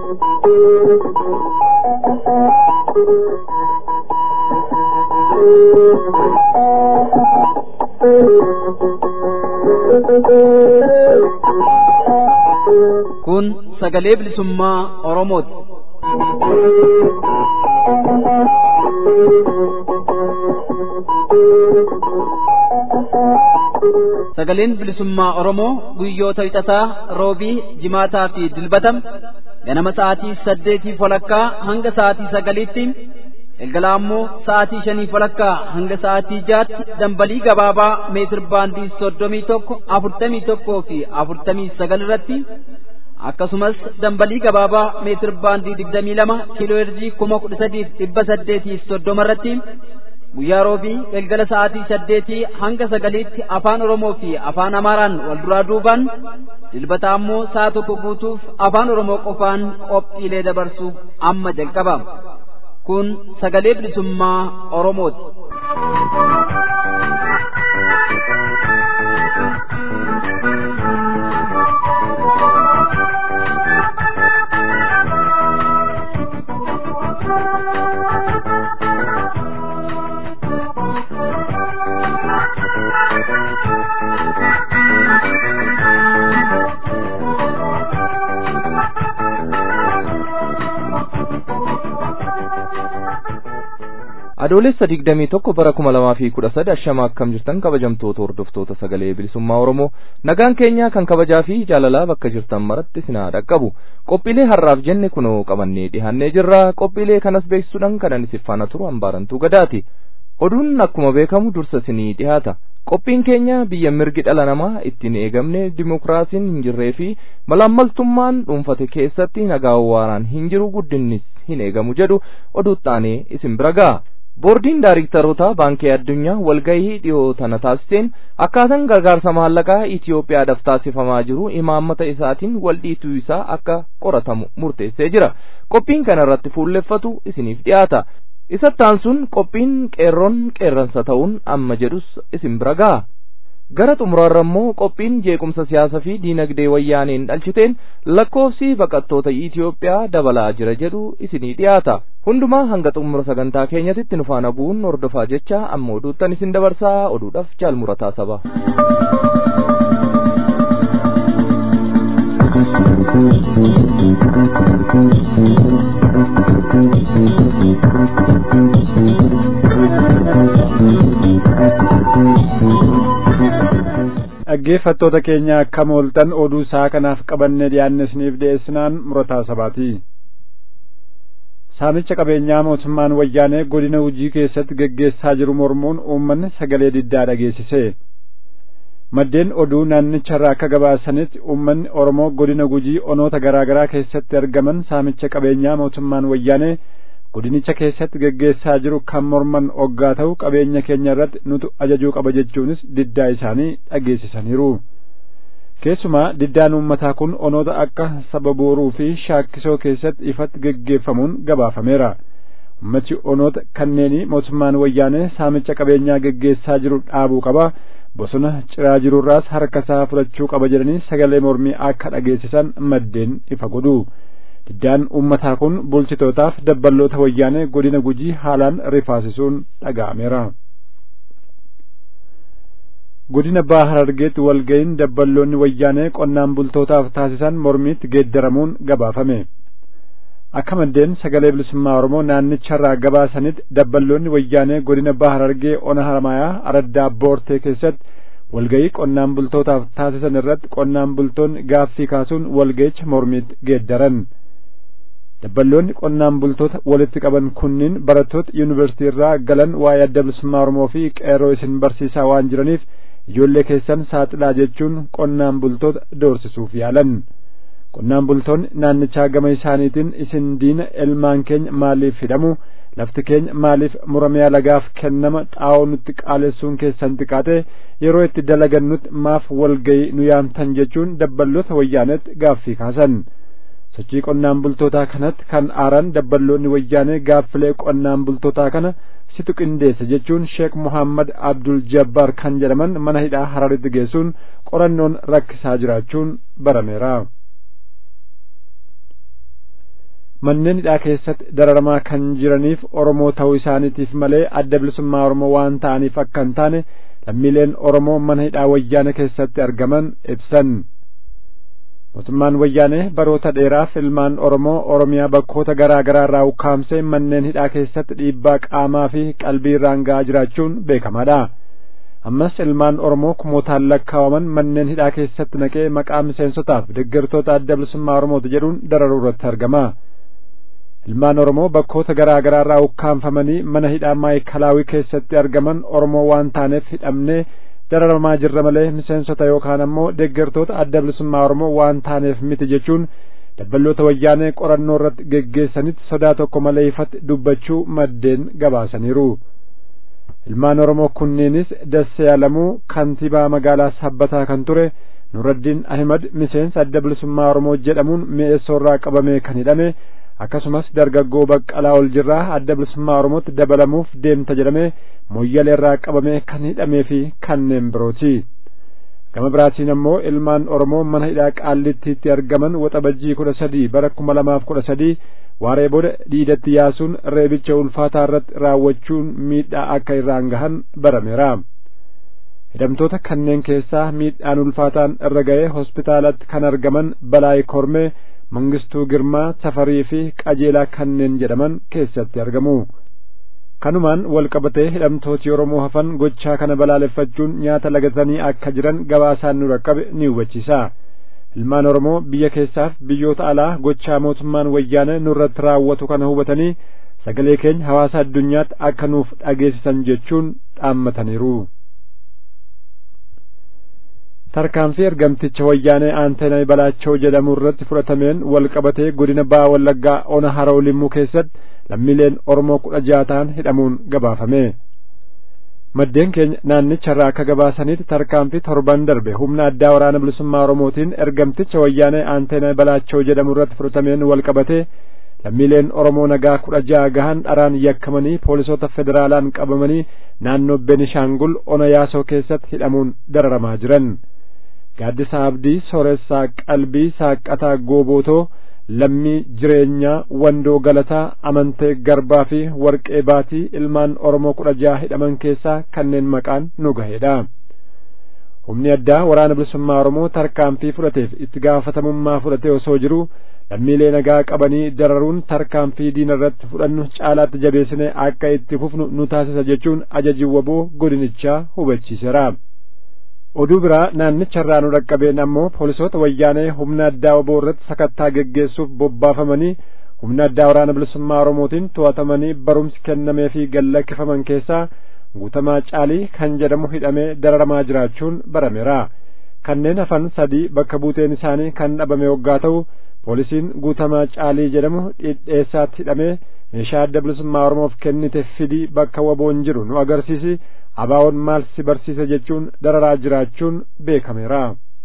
Kun sagalee bilisummaa Oromooti. Sagaleen bilisummaa Oromoo guyyoota wixataa roobii jimaataa fi dilbatam ganama sa'aatii saddeetii walakkaa hanga sa'aatii sagaliitti galgala ammoo sa'aatii shanii walakkaa hanga sa'aatii jaatti dambalii gabaabaa meetir baandii soddomii tokko afurtamii tokkoo fi afurtamii sagal irratti akkasumas dambalii gabaabaa meetir baandii digdamii lama kiiloo herjii kuma kudha sadiif dhibba saddeetiif soddoma irratti guyyaa roobii galgala sa'aatii saddeetii hanga sagaliitti afaan oromoo fi afaan amaaraan wal duraa duubaan dilbata ammoo sa'a tokko guutuuf afaan oromoo qofaan qophiilee dabarsuuf amma jalqaba kun sagalee bilisummaa oromooti. adoolessa digdamii tokko bara kuma lamaa fi kudha sadi ashama akkam jirtan kabajamtoota hordoftoota sagalee bilisummaa oromoo nagaan keenya kan kabajaa fi jaalalaa bakka jirtan maratti sinaa dhaqqabu qophiilee har'aaf jenne kunoo qabannee dhihannee jirra qophiilee kanas beeksisuudhaan kanan isif faana turu hambaarantuu gadaati oduun akkuma beekamu dursa sinii dhihaata qophiin keenya biyya mirgi dhala namaa ittiin eegamne dimokiraasiin hin jirree fi malaammaltummaan dhuunfate keessatti nagaa waaraan hin jiru guddinnis hin eegamu jedhu oduuttaanee isin bira ga'a. boordiin daayiriktaroota baankii addunyaa walgahii dhiyoo tana taasiseen akkaataan gargaarsa maallaqaa Itiyoophiyaadhaaf taasifamaa jiru imaammata isaatiin waldhiituu isaa akka qoratamu murteessee jira qophiin kana irratti fuulleffatu isiniif dhiyaata isattaan sun qophiin qeerroon qeerransa ta'uun amma jedhus isin bira ga'a gara xumurarra immoo qophiin jeequmsa siyaasa fi diinagdee wayyaaneen dhalchiteen lakkoofsi baqattoota Itiyoophiyaa dabalaa jira jedhu isinii dhiyaata hundumaa hanga xumura sagantaa keenyatitti nu faana bu'uun hordofaa jecha amma oduuttan isin dabarsaa oduudhaaf jaalmurataa saba. dhaggeeffattoota keenya akkam ooltan oduu isaa kanaaf qabannee dhiyaanne isiniif dhiyeessinaan murataa sabaati saamicha qabeenyaa mootummaan wayyaanee godina hujii keessatti geggeessaa jiru mormuun uummanni sagalee diddaa dhageessise maddeen oduu naannicharraa akka gabaasanitti uummanni oromoo godina gujii onoota garaa garaa keessatti argaman saamicha qabeenyaa mootummaan wayyaanee godinicha keessatti geggeessaa jiru kan morman oggaa ta'u qabeenya keenya irratti nutu ajajuu qaba jechuunis diddaa isaanii dhageessisaniiru keessumaa diddaan uummataa kun onoota akka saba booruu fi shaakkisoo keessatti ifatti geggeeffamuun gabaafameera ummati onoota kanneenii mootummaan wayyaanee saamicha qabeenyaa geggeessaa jiru dhaabuu qaba bosona ciraa jirurraas harka isaa fudhachuu qaba jedhanii sagalee mormii akka dhageessisan maddeen ifa godhu diddaan uummataa kun bulchitootaaf dabballoota wayyaanee godina gujii haalaan rifaasisuun dhaga'ameera. godina baha harargeetti walga'iin dabballoonni wayyaanee qonnaan bultootaaf taasisan mormiitti geeddaramuun gabaafame. akka maddeen sagalee bilisummaa oromoo naannicharraa gabaasanitti dabballoonni wayyaanee godina baha harargee ona haramayaa araddaa boortee keessatti walga'ii qonnaan bultootaaf taasisan irratti qonnaan bultoonni gaaffii kaasuun walga'icha mormiitti geeddaran. dabballoonni qonnaan bultoota walitti qaban kunniin barattoota yuunivarsiitii irraa galan waa'ee adda bilisummaa oromoo fi qeerroo isin barsiisaa waan jiraniif ijoollee keessan saaxilaa jechuun qonnaan bultoota doorsisuuf yaalan qonnaan bultoonni naannichaa gama isaaniitiin isin diina ilmaan keenya maaliif hidhamu lafti keenya maaliif muramee alagaaf kennama xaa'oo nutti qaalessuun keessan xiqqaate yeroo itti dalagannutti maaf walga'ii nu yaamtan jechuun dabballoota wayyaanetti gaaffii kaasan sochii qonnaan bultootaa kanatti kan aaran dabballoonni wayyaanee gaaffilee qonnaan bultootaa kana situ qindeesse jechuun sheek muhammad abdul jabbaar kan jedhaman mana hidhaa hararitti geessuun qorannoon rakkisaa jiraachuun barameera manneen hidhaa keessatti dararamaa kan jiraniif oromoo ta'uu isaaniitiif malee adda bilisummaa oromoo waan ta'aniif akka hin taane lammiileen oromoo mana hidhaa wayyaane keessatti argaman ibsan mootummaan wayyaanee baroota dheeraaf ilmaan oromoo oromiyaa bakkoota garaa garaa irraa ukkaamsee manneen hidhaa keessatti dhiibbaa qaamaa fi qalbii irraan ga'aa jiraachuun beekamaadha ammas ilmaan oromoo kumootaan lakkaawaman manneen hidhaa keessatti naqee maqaa miseensotaaf deeggartoota adda bilisummaa oromooti jedhuun dararuu irratti argama ilmaan oromoo bakkoota garaa garaa irraa ukkaanfamanii mana hidhaa maayikalaawii keessatti argaman oromoo waan taaneef hidhamnee dararamaa jirra malee miseensota yookaan ammoo deeggartoota adda bilisummaa oromoo waan taaneef miti jechuun dabballoota wayyaanee qorannoo irratti geggeessanitti sodaa tokko malee ifatti dubbachuu maddeen gabaasaniiru ilmaan oromoo kunniinis dassee alamuu kantiibaa magaalaa sabbataa kan ture nuraddiin ahimad miseensa adda bilisummaa oromoo jedhamuun mi'eessoorraa qabamee kan hidhame akkasumas dargaggoo baqqalaa ol jirraa adda bilisummaa oromootti dabalamuuf deemta jedhame moyyaleerraa qabamee kan hidhamee fi kanneen birooti gama biraatiin ammoo ilmaan oromoo mana hidhaa qaallittiitti argaman waxabajjii kudha sadii bara kuma lamaaf kudha sadii waaree booda dhiidatti yaasuun reebicha ulfaataa irratti raawwachuun miidhaa akka irraan gahan barameera hidhamtoota kanneen keessaa miidhaan ulfaataan irra ga'ee hospitaalatti kan argaman balaay kormee mangistuu girmaa safarii fi qajeelaa kanneen jedhaman keessatti argamu kanumaan wal qabatee hidhamtooti oromoo hafan gochaa kana balaaleffachuun nyaata lagatanii akka jiran gabaasaan nu raqqabe ni hubachiisa ilmaan oromoo biyya keessaaf biyyoota alaa gochaa mootummaan wayyaane nurratti raawwatu kana hubatanii sagalee keenya hawaasa addunyaatti akka nuuf dhageessisan jechuun dhaammataniiru tarkaanfii ergamticha wayyaanee aanteena balaachoo jedhamu irratti fudhatameen wal qabatee godina baa wallaggaa ona haroo limmuu keessatti lammiileen oromoo kudha jaha ta'an hidhamuun gabaafame maddeen keenya naannicharraa akka gabaasanitti tarkaanfii torban darbe humna addaa waraana bilisummaa oromootiin ergamticha wayyaanee aanteena balaachoo jedhamu irratti fudhatameen wal qabatee lammiileen oromoo nagaa kudha jaha gahan dharaan yakkamanii poolisoota federaalaan qabamanii naannoo benishaangul ona yaasoo keessatti hidhamuun dararamaa jiran gaaddisa abdii sooressaa qalbii saaqataa goobootoo lammii jireenyaa wandoo galataa amantee garbaa fi warqee baatii ilmaan oromoo kudha jaha hidhaman keessaa kanneen maqaan nu gaheedha humni addaa waraana bilisummaa oromoo tarkaanfii fudhateef itti gaafatamummaa fudhatee osoo jiru lammiilee nagaa qabanii dararuun tarkaanfii diina irratti fudhannu caalaatti jabeessine akka itti fufnu nu taasisa jechuun ajaji waboo godinichaa hubachiiseera oduu biraa naannicharraa nu dhaqqabeen ammoo poolisoota wayyaanee humna addaa waboo irratti sakattaa geggeessuuf bobbaafamanii humna addaa waraana bilisummaa oromootiin to'atamanii barumsi kennamee fi gallakkifaman keessaa guutamaa caalii kan jedhamu hidhamee dararamaa jiraachuun barameera kanneen hafan sadii bakka buuteen isaanii kan dhabame waggaa ta'u poolisiin guutamaa caalii jedhamu dhidheessaatti hidhamee meeshaa adda bilisummaa oromoof kennite fidii bakka waboon jiru nu agarsiisi abaawoon maal si barsiise jechuun dararaa jiraachuun beekameera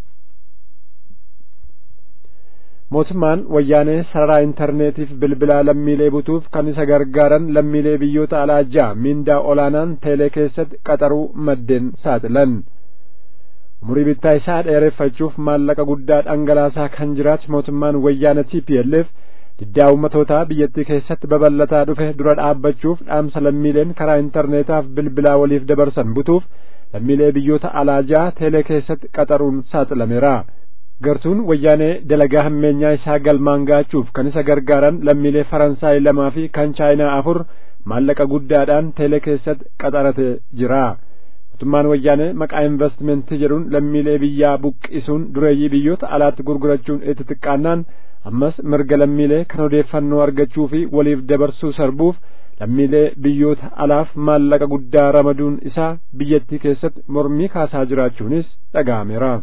mootummaan wayyaanee sararaa intarneetiif bilbilaa lammiilee butuuf kan isa gargaaran lammiilee biyyoota alaa ja'a miindaa olaanaan teelee keessatti qaxaruu maddeen saaxilan umurii bittaa isaa dheereffachuuf maallaqa guddaa dhangalaasaa kan jiraatu mootummaan wayyaana TPLF diddaa ummatootaa biyyattii keessatti babal'ataa dhufe dura dhaabbachuuf dhaamsa lammiileen karaa intarneetaaf bilbilaa waliif dabarsan butuuf lammiilee biyyoota alaa ja'a teelee keessatti qaxaruun saaxilameera gartuun wayyaanee dalagaa hammeenyaa isaa galmaan gaachuuf kan isa gargaaran lammiilee faransaay lamaa fi kan chaayinaa afur maallaqa guddaadhaan teelee keessatti qaxarate jira mootummaan wayyaanee maqaa investimentii jedhuun lammiilee biyyaa buqqisuun dureeyyii biyyoota alaatti gurgurachuun itti xiqqaannaan ammas mirga lammiilee kan odeeffannoo argachuu fi waliif dabarsuu sarbuuf lammiilee biyyoota alaaf maallaqa guddaa ramaduun isaa biyyattii keessatti mormii kaasaa jiraachuunis dhaga'ameera.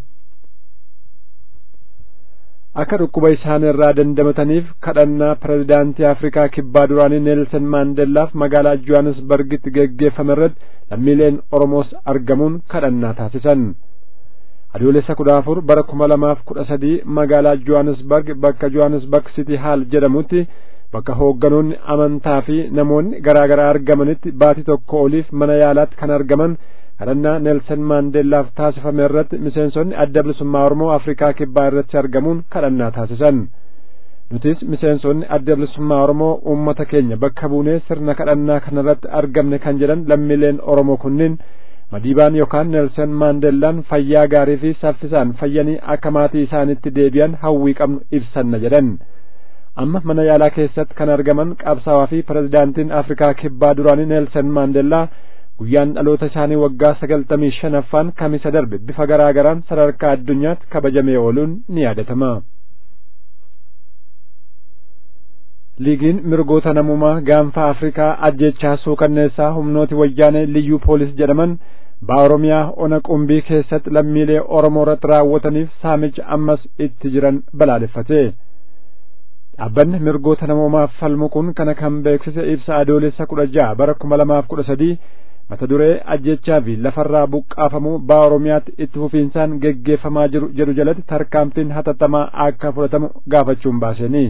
akka dhukkuba isaan irraa dandamataniif kadhannaa pirezidaantii afrikaa kibbaa duraanii neelsan maandellaaf magaalaa johannesbargitti geggeeffame irratti lammiileen oromoos argamuun kadhannaa taasisan adoolessa kudha afur bara kuma lamaaf kudha sadii magaalaa johannesbarg bakka johannesbarg city haal jedhamutti bakka hoogganoonni amantaa fi namoonni garaa garaa argamanitti baatii tokko oliif mana yaalaatti kan argaman kadhannaa neelsan maandeellaaf taasifame irratti miseensonni adda bilisummaa oromoo afrikaa kibbaa irratti argamuun kadhannaa taasisan nutis miseensonni adda bilisummaa oromoo uummata keenya bakka buunee sirna kadhannaa kanarratti argamne kan jedhan lammiileen oromoo kunniin madiibaan yookaan neelsan maandeellaan fayyaa gaarii fi saffisaan fayyanii akka maatii isaanitti deebi'an hawwii qabnu ibsanna jedhan amma mana yaalaa keessatti kan argaman qabsaawaa fi pirezidaantiin afrikaa kibbaa duraanii neelsan maandeellaa guyyaan dhaloota isaanii waggaa sagaltamii shanaffaan kamisa darbe bifa garaa garaan sadarkaa addunyaatti kabajamee ooluun ni yaadatama. liigiin mirgoota namummaa gaanfa afrikaa ajjechaa suukanneessaa humnooti wayyaanee liyyuu poolis jedhaman baa oromiyaa ona qumbii keessatti lammiilee oromoo irratti raawwataniif saamicha ammas itti jiran balaaleffate dhaabbanni mirgoota namummaaf falmu kun kana kan beeksise ibsa adoolessa kudha ja'a bara kuma lamaaf kudha sadii mata duree ajjechaa fi lafarraa buqqaafamuu baa oromiyaatti itti fufiinsaan geggeeffamaa jiru jedhu jalatti tarkaanfiin hatattamaa akka fudhatamu gaafachuun baaseenii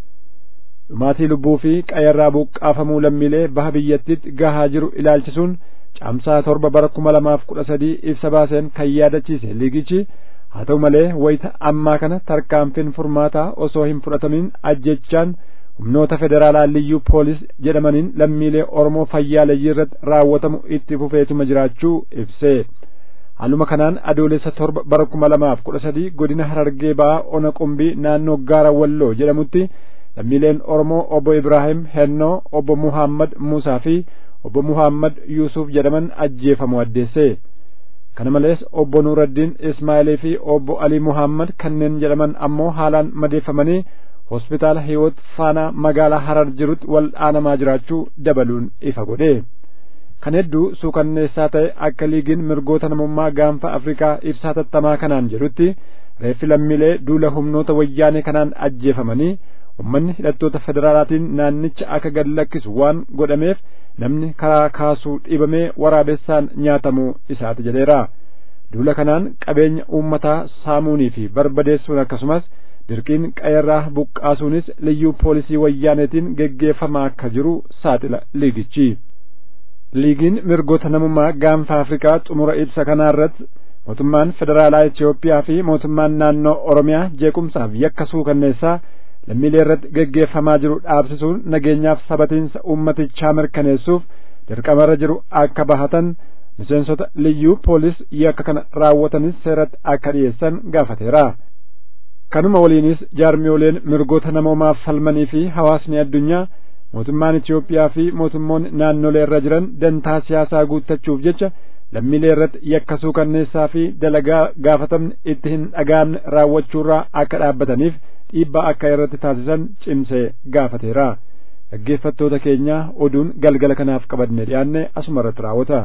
dhumaatii lubbuu fi qayyarraa buqqaafamuu lammiilee baha biyyattiitti gahaa jiru ilaalchisuun caamsaa torba bara kuma lamaaf kudha sadii ibsa baaseen kan yaadachiise liigichi haa ta'u malee wayita ammaa kana tarkaanfiin furmaataa osoo hin fudhatamin ajjechaan humnoota federaalaa liyyuu poolis jedhamaniin lammiilee oromoo fayyaaleyyii irratti raawwatamu itti fufeetuma jiraachuu ibse haaluma kanaan adoolessa torba bara kuma lamaaf kudha sadii godina harargee ba'aa ona qumbii naannoo gaara walloo jedhamutti lammiileen oromoo obbo ibraahim hennoo obbo muhammad muusaa fi obbo muhammad yuusuf jedhaman ajjeefamu addeesse kana malees obbo nuuraddiin ismaa'ilii fi obbo alii muhammad kanneen jedhaman ammoo haalaan madeeffamanii hospitaala hiwoot faanaa magaalaa harar jirutti wal'aanamaa jiraachuu dabaluun ifa godhe kan hedduu suukanneessaa ta'e akka liigiin mirgoota namummaa gaanfa afrikaa ibsaa tattamaa kanaan jedhutti reeffi lammiilee duula humnoota wayyaanee kanaan ajjeefamanii ummanni hidhattoota federaalaatiin naannicha akka gad lakkisu waan godhameef namni karaa kaasuu dhiibamee waraabessaan nyaatamuu isaati jedheera duula kanaan qabeenya uummataa saamuunii fi barbadeessuun akkasumas dirqiin qayyarraa buqqaasuunis liyyuu poolisii wayyaaneetiin geggeeffamaa akka jiru saaxila liigichi liigiin mirgoota namummaa gaanfa afrikaa xumura ibsa kanaarratti mootummaan federaalaa Itoophiyaa fi mootummaan naannoo Oromiyaa jeequmsaaf yakka suukanneessaa lammiilee irratti geggeeffamaa jiru dhaabsisuun nageenyaaf sabatiinsa ummatichaa mirkaneessuuf dirqamarra jiru akka bahatan miseensota liyyuu poolis yakka kana raawwatanis seeratti akka dhiyeessan gaafateera. kanuma waliinis jaarmiyooleen mirgoota namoomaaf falmanii fi hawaasni addunyaa mootummaan Itoophiyaa fi mootummoonni naannolee irra jiran dantaa siyaasaa guuttachuuf jecha lammiilee irratti yakka suukanneessaa fi dalagaa gaafatamni itti hin dhaga'amne raawwachuurraa akka dhaabbataniif dhiibbaa akka irratti taasisan cimsee gaafateera. dhaggeeffattoota keenya oduun galgala kanaaf qabadne dhiyaanne asuma irratti raawwata.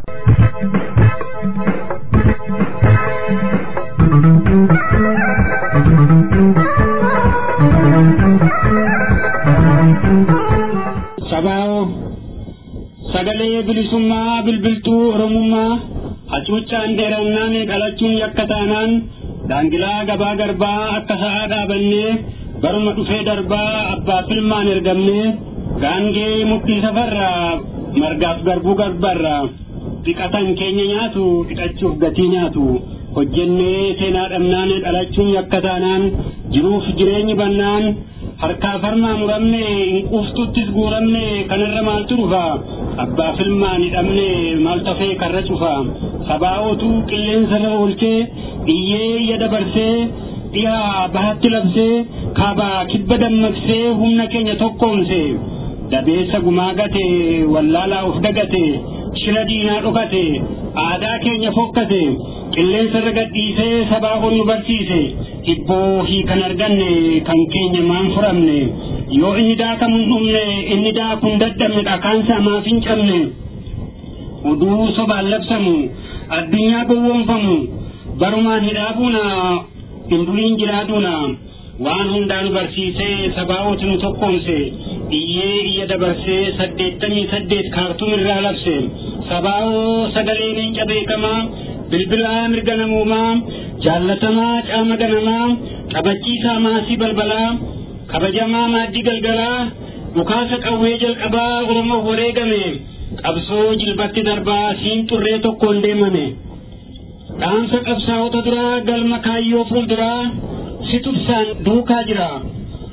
sabaa'oo sagalee bilisummaa bilbiltuu oromummaa hacuuccaan dheerannaan dhalachuun yakka taanaan daangilaa gabaa garbaa akka sa'aa dhaabannee baruma dhufee darbaa abbaa filmaan ergamnee gaangee muktii safarraa margaaf garbuu garbarraa dhiqatan keenya nyaatu dhiqachuuf gatii nyaatu hojjennee seenaa dhabnaan dhalachuun yakka taanaan jiruuf jireenyi bannaan harkaa farmaa muramne hinquuftuttis guuramne kanarra maaltu dhufa abbaa filmaan hidhamne maal tafee karra cufa sabaa'ootuu qilleensarra oolchee iyyee iyya dabarsee dhiyaa bahatti labsee kaabaa kibba dammaqsee humna keenya tokkoomse dabeessa gumaa gate wallaalaa of dagate shira diinaa dhokate aadaa keenya fokkate qilleensarra gadhiisee sabaa ol nu barsiise hibboo hiikan arganne kan keenya maan furamne yoo inni daakamu hin dhumne inni daakun dadhabne dhakaansa maaf hin cabne uduu sobaan labsamu addunyaa gowwoomfamu barumaan hidhaabuuna hinduriin jiraaduuna waan hundaanu barsiisee sabaa'ooti nu tokkoomse iyyee iyya dabarsee saddeettamii saddeet kaartuum irraa labse sabaa'oo sagalee leenca beekamaa bilbilaa mirga namoomaa jaallatamaa caama ganamaa qabachiisaa maasii balbalaa kabajamaa maaddii galgalaa dhukaasa qawwee jalqabaa oromoo wareegame qabsoo jilbatti darbaa siin xurree tokkoon deemame dhaamsa qabsaa'ota duraa galma kaayyoo fuulduraa si tubsaan duukaa jira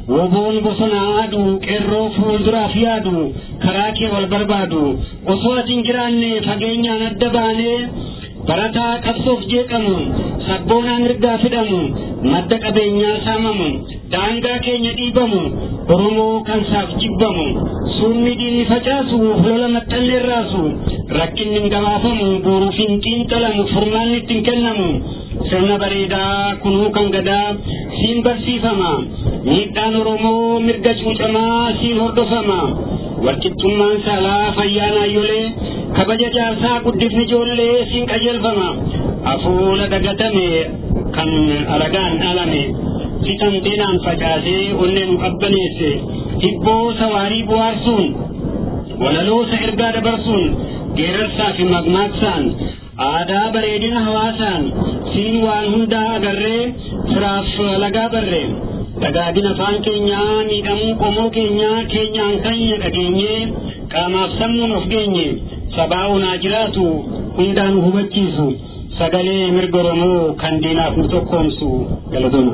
woboon bosona aadu qeerroo fuulduraaf yaadu karaa kee wal barbaadu osoo ati hin jiraanne fageenyaan adda baanee barataa qabsoof jeeqamu sabboonaa mirgaa fidhamu madda qabeenyaa saamamu daangaa keenya dhiibamu oromoo kan saaf jibbamu suunni diinni facaasu lola maxxanne raasu rakkinni hin gabaafamu boruuf hin xiinxalamu furmaanni ittiin kennamu sirna bareedaa kunuu kan gadaa siin barsiifama miidhaan oromoo mirga cuunfamaa siin hordofama walqixxummaan saalaa fayyaa naayyolee kabaja jaarsaa guddifni ijoollee siin qajeelfama afuula dagatame kan alagaan dhalame sitan deenaan facaasee onnee nu qabbaneesse hibboo sawaarii bu'aarsuun walaloosa ergaa dabarsuun geerarsaa fi magmaaksaan aadaa bareedina hawaasaan siin waan hundaa agarree firaaf lagaa barree dagaagina afaan keenyaa miidhamuu qomoo keenyaa keenyaan kanya dhageenyee qaamaaf sammuun of geenye sabaa onaa jiraatu hundaan hubachiisu sagalee mirga oromoo kan diinaaf nu tokkoomsu galatoma.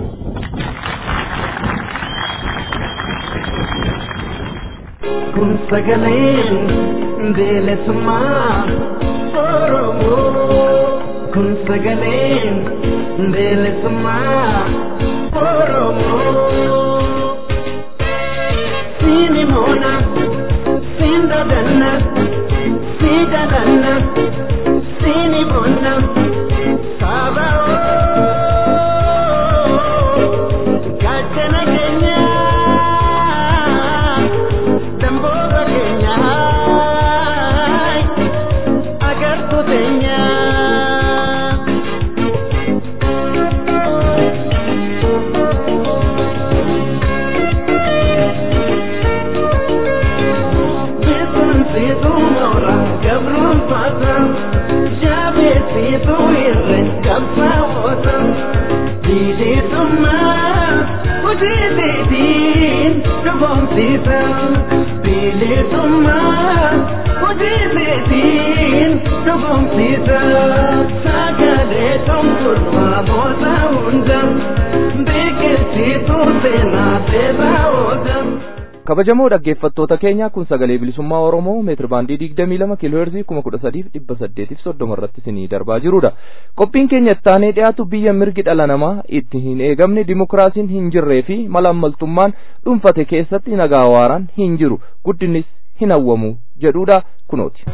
kun sagaleen bilisummaa oromoo kun sagaleen bilisummaa oromoo siini moona siin dadanna sii dadanna siini moona saba gaachana keenyaa damboota keenyaa agartuu teenyaa. Beekumsiitu moora gabruun faata jaabeessiitu irre qabsaa'oota bilisummaa hojii seetiin dhugoomsiisa bilisummaa hojii seetiin dhugoomsiisa sagalee tumturfaa moota hunda beekumsiitu seenaa seeraa oola. kabajamoo dhaggeeffattoota keenya kun sagalee bilisummaa oromoo meetir baandii digdamii lama kiiloo heerzii kuma kudha sadiif dhibba saddeetiif soddoma irratti isinii darbaa jirudha qophiin keenya ittaanee dhiyaatu biyya mirgi dhala namaa itti hin eegamne dimokiraasiin hin jirree fi malaammaltummaan dhuunfate keessatti nagaa waaraan hin jiru guddinnis hin hawwamu jedhudha kunooti.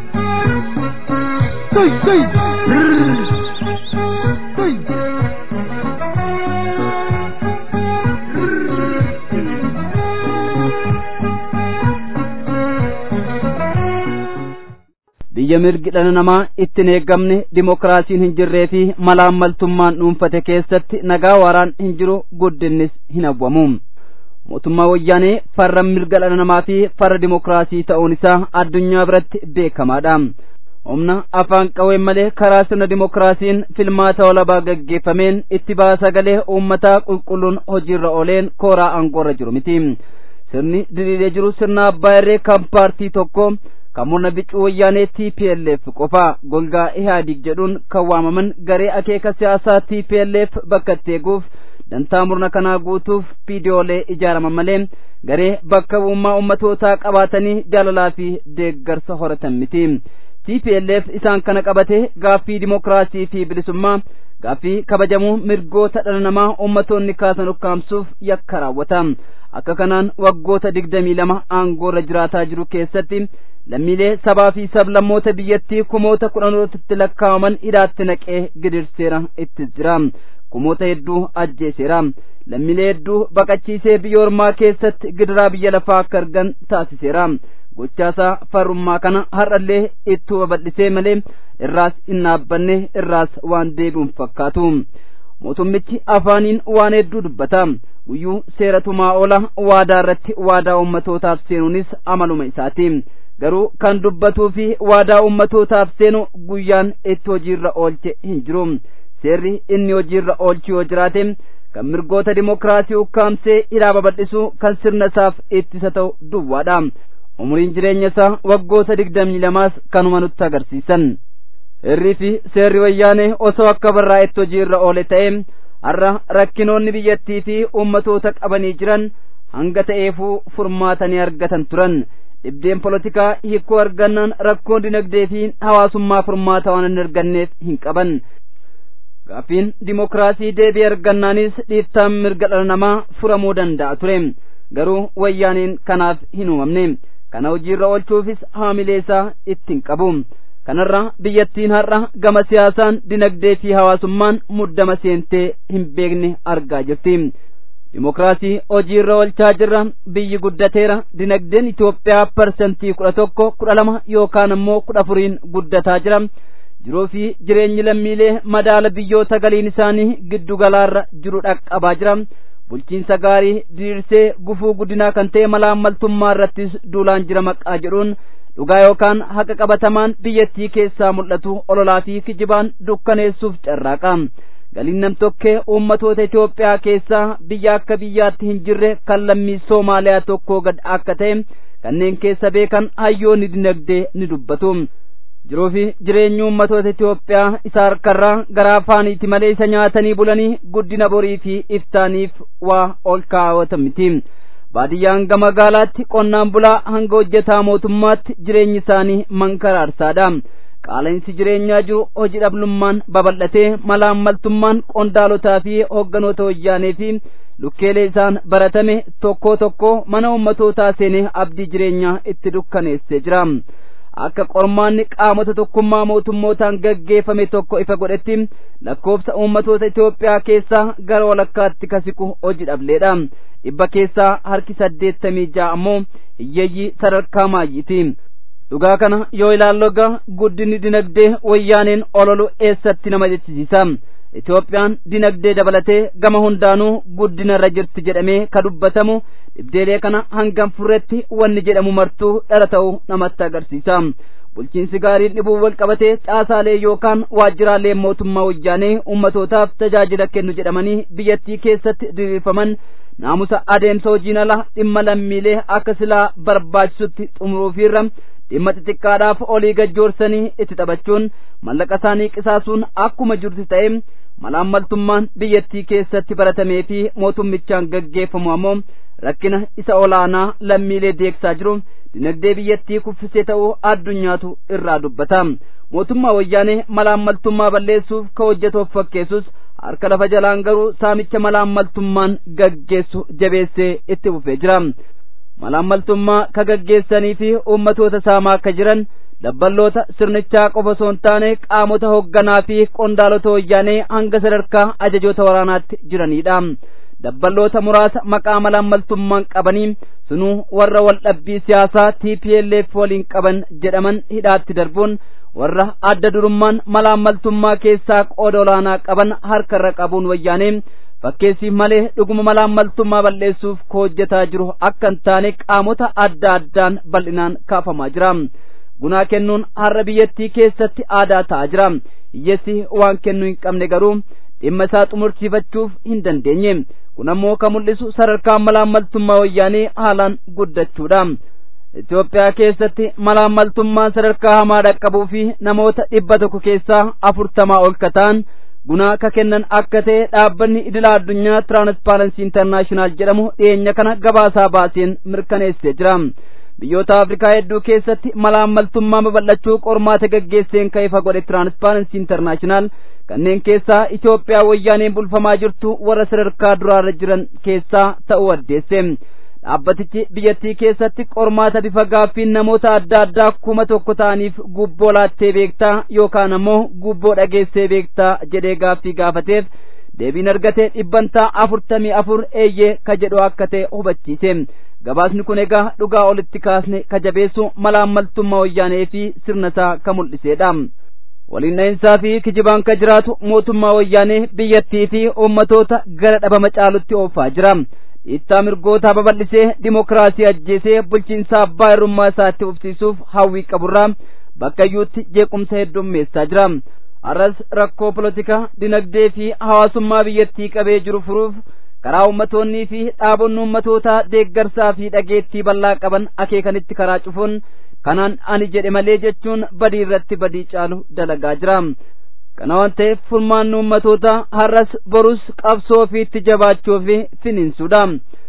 biyya mirgi dhala namaa itti hin eegamne dimokiraasiin hin jirree fi malaammaltummaan dhuunfate keessatti nagaa waaraan hin jiru guddinnis hin hawwamu mootummaa wayyaanee farra mirga dhala namaa fi farra dimokiraasii ta'uun isaa addunyaa biratti beekamaadha humna afaan qawween malee karaa sirna dimokiraasiin filmaata walabaa gaggeeffameen itti baa sagalee uummataa qulqulluun hojiirra ooleen kooraa aangoorra jiru miti sirni diriiree jiru sirna abbaa irree kan paartii tokko kan murna bicuu wayyaanee TPLF qofa golgaa ihaadig jedhuun kan waamaman garee akeeka siyaasaa TPLF bakka itti eeguuf dantaa murna kanaa guutuuf viidiyoolee ijaaraman malee garee bakka bu'ummaa ummatootaa qabaatanii jaalalaa fi deeggarsa horatan miti. TPLF isaan kana qabate gaaffii dimokiraasii fi bilisummaa gaaffii kabajamuu mirgoota dhala namaa ummatoonni kaasan ukkaamsuuf yakka raawwata. Akka kanaan waggoota digdamii lama aangoorra jiraataa jiru keessatti lammiilee sabaa fi sablammoota biyyattii kumoota kudhanootatti lakkaa'aman hidhaatti naqee gidirseera itti jira. kumoota hedduu ajjeeseera lammiilee hedduu baqachiisee biyya ormaa keessatti gidiraa biyya lafaa akka argan taasiseera gochaasaa farrummaa kana har'allee ittuma babal'isee malee irraas hin dhaabbanne irraas waan deebi'uun fakkaatu mootummichi afaaniin waan hedduu dubbata guyyuu seeratumaa oola waadaa irratti waadaa ummatootaaf seenuunis amaluma isaati garuu kan dubbatuu fi waadaa ummatootaaf seenu guyyaan itti hojiirra oolche hin jiru seerri inni hojiirra oolchu yoo jiraate kan mirgoota dimokiraasii ukkaamsee hidhaa babal'isuu kan sirna isaaf ittisa ta'u duwwaadha umuriin jireenya isaa waggoota digdamii lamaas kanuma nutti agarsiisan irrii fi seerri wayyaanee osoo akka barraa'etti hojiirra oole ta'e har'a rakkinoonni biyyattii fi ummatoota qabanii jiran hanga ta'eefuu furmaatanii argatan turan dhibdeen polotikaa hiikoo argannaan rakkoon dinagdee fi hawaasummaa furmaata waan hin arganneef hin qaban gaaffiin dimokiraasii deebii argannaanis dhiittaan mirga dhala namaa furamuu danda'a ture garuu wayyaaniin kanaaf hin uumamne kana hojiirra oolchuufis haamilee isaa ittiin qabu kanarra biyyattiin har'a gama siyaasaan dinagdee fi hawaasummaan muddama seentee hin beekne argaa jirti dimokiraasii hojiirra oolchaa jirra biyyi guddateera dinagdeen Itoophiyaa parsantii kudha tokko kudha lama yookaan ammoo kudha afuriin guddataa jira jiruu fi jireenyi lammiilee madaala biyyoota galiin isaanii giddu galaarra jiru dhaqqabaa jira bulchiinsa gaarii diriirsee gufuu guddinaa kan ta'e malaammaltummaa irrattis duulaan jira maqaa jedhuun dhugaa yookaan haqa qabatamaan biyyattii keessaa mul'atu ololaa fi kijibaan dukkaneessuuf carraaqa galiin namtokkee uummatoota Itoophiyaa keessaa biyya akka biyyaatti hin jirre kan lammii Soomaaliyaa tokkoo gad akka ta'e kanneen keessa beekan hayyoonni dinagdee ni dubbatu. jiruu fi jireenyi uummatoota Itoophiyaa isa harkarraa gara afaaniiti malee isa nyaatanii bulanii guddina borii fi iftaaniif waa ol kaawwatan miti. Baadiyyaan gama magaalaatti qonnaan bulaa hanga hojjetaa mootummaatti jireenyi isaanii mankaraarsaadha. Qaala'insi jireenyaa jiru hojii dhabnummaan babal'atee malaammaltummaan qondaalotaa fi hogganoota wayyaanee fi lukkeelee isaan baratame tokko tokko mana uummatootaa seenee abdii jireenyaa itti dukkaneessee jira. akka qormaanni qaamota tokkummaa mootummootaan gaggeeffame tokko ifa godhetti lakkoofsa uummatoota Itoophiyaa keessaa gara walakkaatti kasiqu hojii dhableedha. dhibba keessaa harki saddeettamii ja'a ammoo hiyyeeyyii sadarkaa maayyiiti. dhugaa kana yoo ilaalloga guddinni dinagdee wayyaaneen ololu eessatti nama jechisiisa. Itoophiyaan dinagdee dabalatee gama hundaanuu guddina irra jirti jedhamee ka dubbatamu dhibdeelee kana hangam furretti wanni jedhamu martuu dhala ta'uu namatti agarsiisa. Bulchiinsi gaariin dhibuu wal qabatee caasaalee yookaan waajjiraalee mootummaa wayyaanee ummatootaaf tajaajila kennu jedhamanii biyyattii keessatti diriirfaman naamusa adeemsa hojiin ala dhimma lammiilee akka silaa barbaachisutti xumuruufiirra dhimma xixiqqaadhaaf olii gajjoorsanii itti taphachuun mallaqa isaanii qisaasuun akkuma jirti ta'e malaammaltummaan biyyattii keessatti baratamee fi mootummichaan gaggeeffamu ammoo rakkina isa olaanaa lammiilee deegsaa jiru dinagdee biyyattii kuffisee ta'uu addunyaatu irraa dubbata mootummaa wayyaanee malaammaltummaa balleessuuf ka hojjetuuf fakkeessus harka lafa jalaan garuu saamicha malaammaltummaan gaggeessu jabeessee itti fufee jira malaammaltummaa ka gaggeessanii fi uummatoota saamaa akka jiran dabballoota sirnichaa qofa osoo hin taane qaamota hoogganaa fi qondaalota wayyaanee hanga sadarkaa ajajoota waraanaatti jiranidha. dabballoota muraasa maqaa malaammaltummaan qabanii sunuu warra waldhabbii siyaasaa TPLF waliin qaban jedhaman hidhaatti darbuun warra adda durummaan malaammaltummaa keessaa qooda olaanaa qaban harkarra qabuun wayyaanee fakkeessiif malee dhuguma malaammaltummaa balleessuuf hojjetaa jiru akka hin taane qaamota adda addaan bal'inaan kaafamaa jira. gunaa kennuun har'a biyyattii keessatti aadaa ta'aa jira hiyyeessi waan kennuu hin qabne garuu dhimma isaa xumursiifachuuf hin dandeenye kun ammoo ka mul'isu sadarkaan malaammaltummaa wayyaanee haalaan guddachuudha Itoophiyaa keessatti malaammaltummaan sadarkaa hamaa dhaqqabuu fi namoota dhibba tokko keessaa afurtamaa ol ka ta'an gunaa ka kennan akka ta'e dhaabbanni idila addunyaa tiraanspaaransii intarnaashinaal jedhamu dhiyeenya kana gabaasaa baaseen mirkaneessee jira. biyyoota afrikaa hedduu keessatti malaammaltummaa babal'achuu qormaata gaggeesseen ka ifa godhe tiraanspaaransii intarnaashinaal kanneen keessaa Itoophiyaa wayyaaneen bulfamaa jirtu warra sadarkaa duraarra jiran keessaa ta'uu addeesse. dhaabbatichi biyyattii keessatti qormaata bifa gaaffiin namoota adda addaa kuma tokko ta'aniif gubboo laattee beektaa yookaan ammoo gubboo dhageessee beektaa jedhee gaaffii gaafateef deebiin argate dhibbantaa afurtamii afur eeyyee ka jedhu akka ta'e hubachiise. gabaasni kun egaa dhugaa olitti kaasne ka jabeessu malaammaltummaa wayyaanee fi sirna isaa ka mul'iseedha. waliin dhahinsaa fi kijibaan ka jiraatu mootummaa wayyaanee biyyattii fi uummatoota gara dhabama caalutti oofaa jira. dhiittaa mirgootaa babal'isee dimokiraasii ajjeesee bulchiinsa abbaa hirrummaa isaatti ufsiisuuf hawwii qaburraa bakka iyyuutti jeequmsa heddummeessaa jira. arras rakkoo polotikaa dinagdee fi hawaasummaa biyyattii qabee jiru furuuf karaa ummatoonnii fi dhaabonni ummatootaa deeggarsaa fi dhageettii bal'aa qaban akeekanitti karaa cufuun kanaan ani jedhe malee jechuun badii irratti badii caalu dalagaa jira. kana waan ta'eef furmaanni ummatootaa har'as borus qabsoo ofiitti jabaachuu fi finiinsuudha.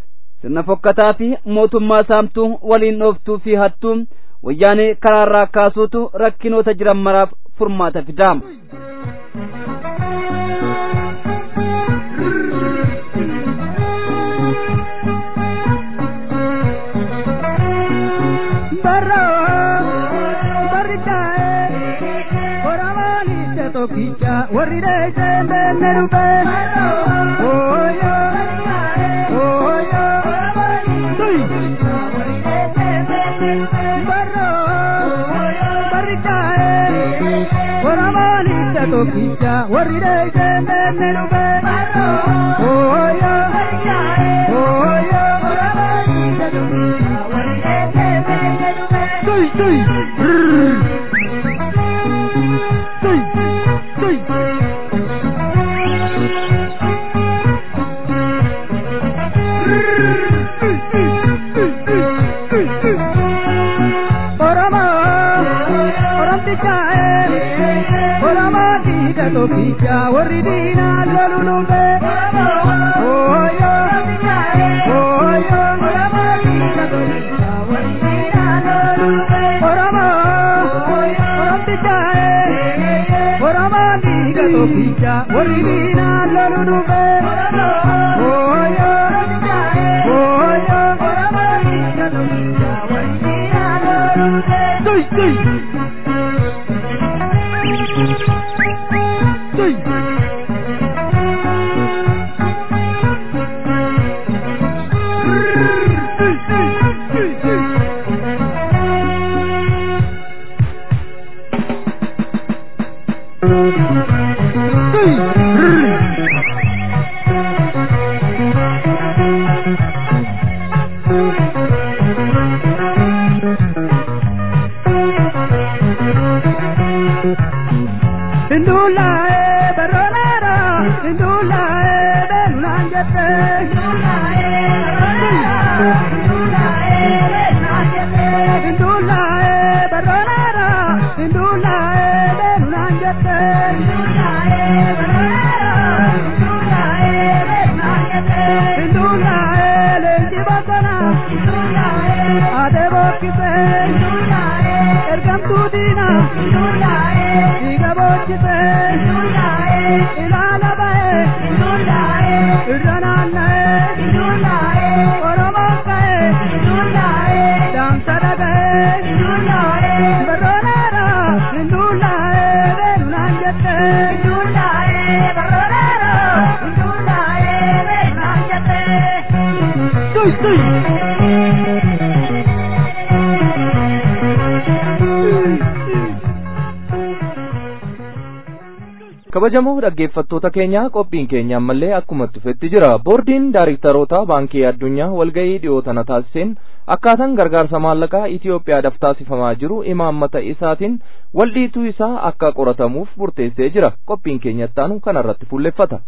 sirna fokkataa fi mootummaa saamtuu waliin dhooftuu fi hattuu wayyaanee karaarraa kaasuutu rakkinoota jiran maraaf furmaata fidaama. tokkicha warri dheessee beenne dhufe ooyo ooyo barro barri kaa'ee warabaanicha tokkicha warri dheessee beenne dhufe ooyo ooyo tuy tuy tokkicha warri diinaa lolu dhufe ooyo ooyo oromo oromticha oromo diiga tokkicha warri diinaa lolu dhufe ooyo ooyo tuy tuy Indulae baronera, indulae benangete, indulae baronera, indulae benangete, indulae lenji bakana, adebo kise, ergam tudina, diga bochise, ilala bae, irrananae, oromo kae, damsa dagae, baronera, indulae benangete, tuy tuy. kabajamoo dhaggeeffattoota keenya qophiin keenya ammallee akkuma dhufetti jira boordiin daayiriktaroota baankii addunyaa walgahii dhiyoo tana taasiseen akkaataan gargaarsa maallaqaa Itoophiyaadhaaf taasifamaa jiru imaammata isaatiin waldhiituu isaa akka qoratamuuf murteessee jira qophiin keenya ittaanu kanarratti fuulleffata.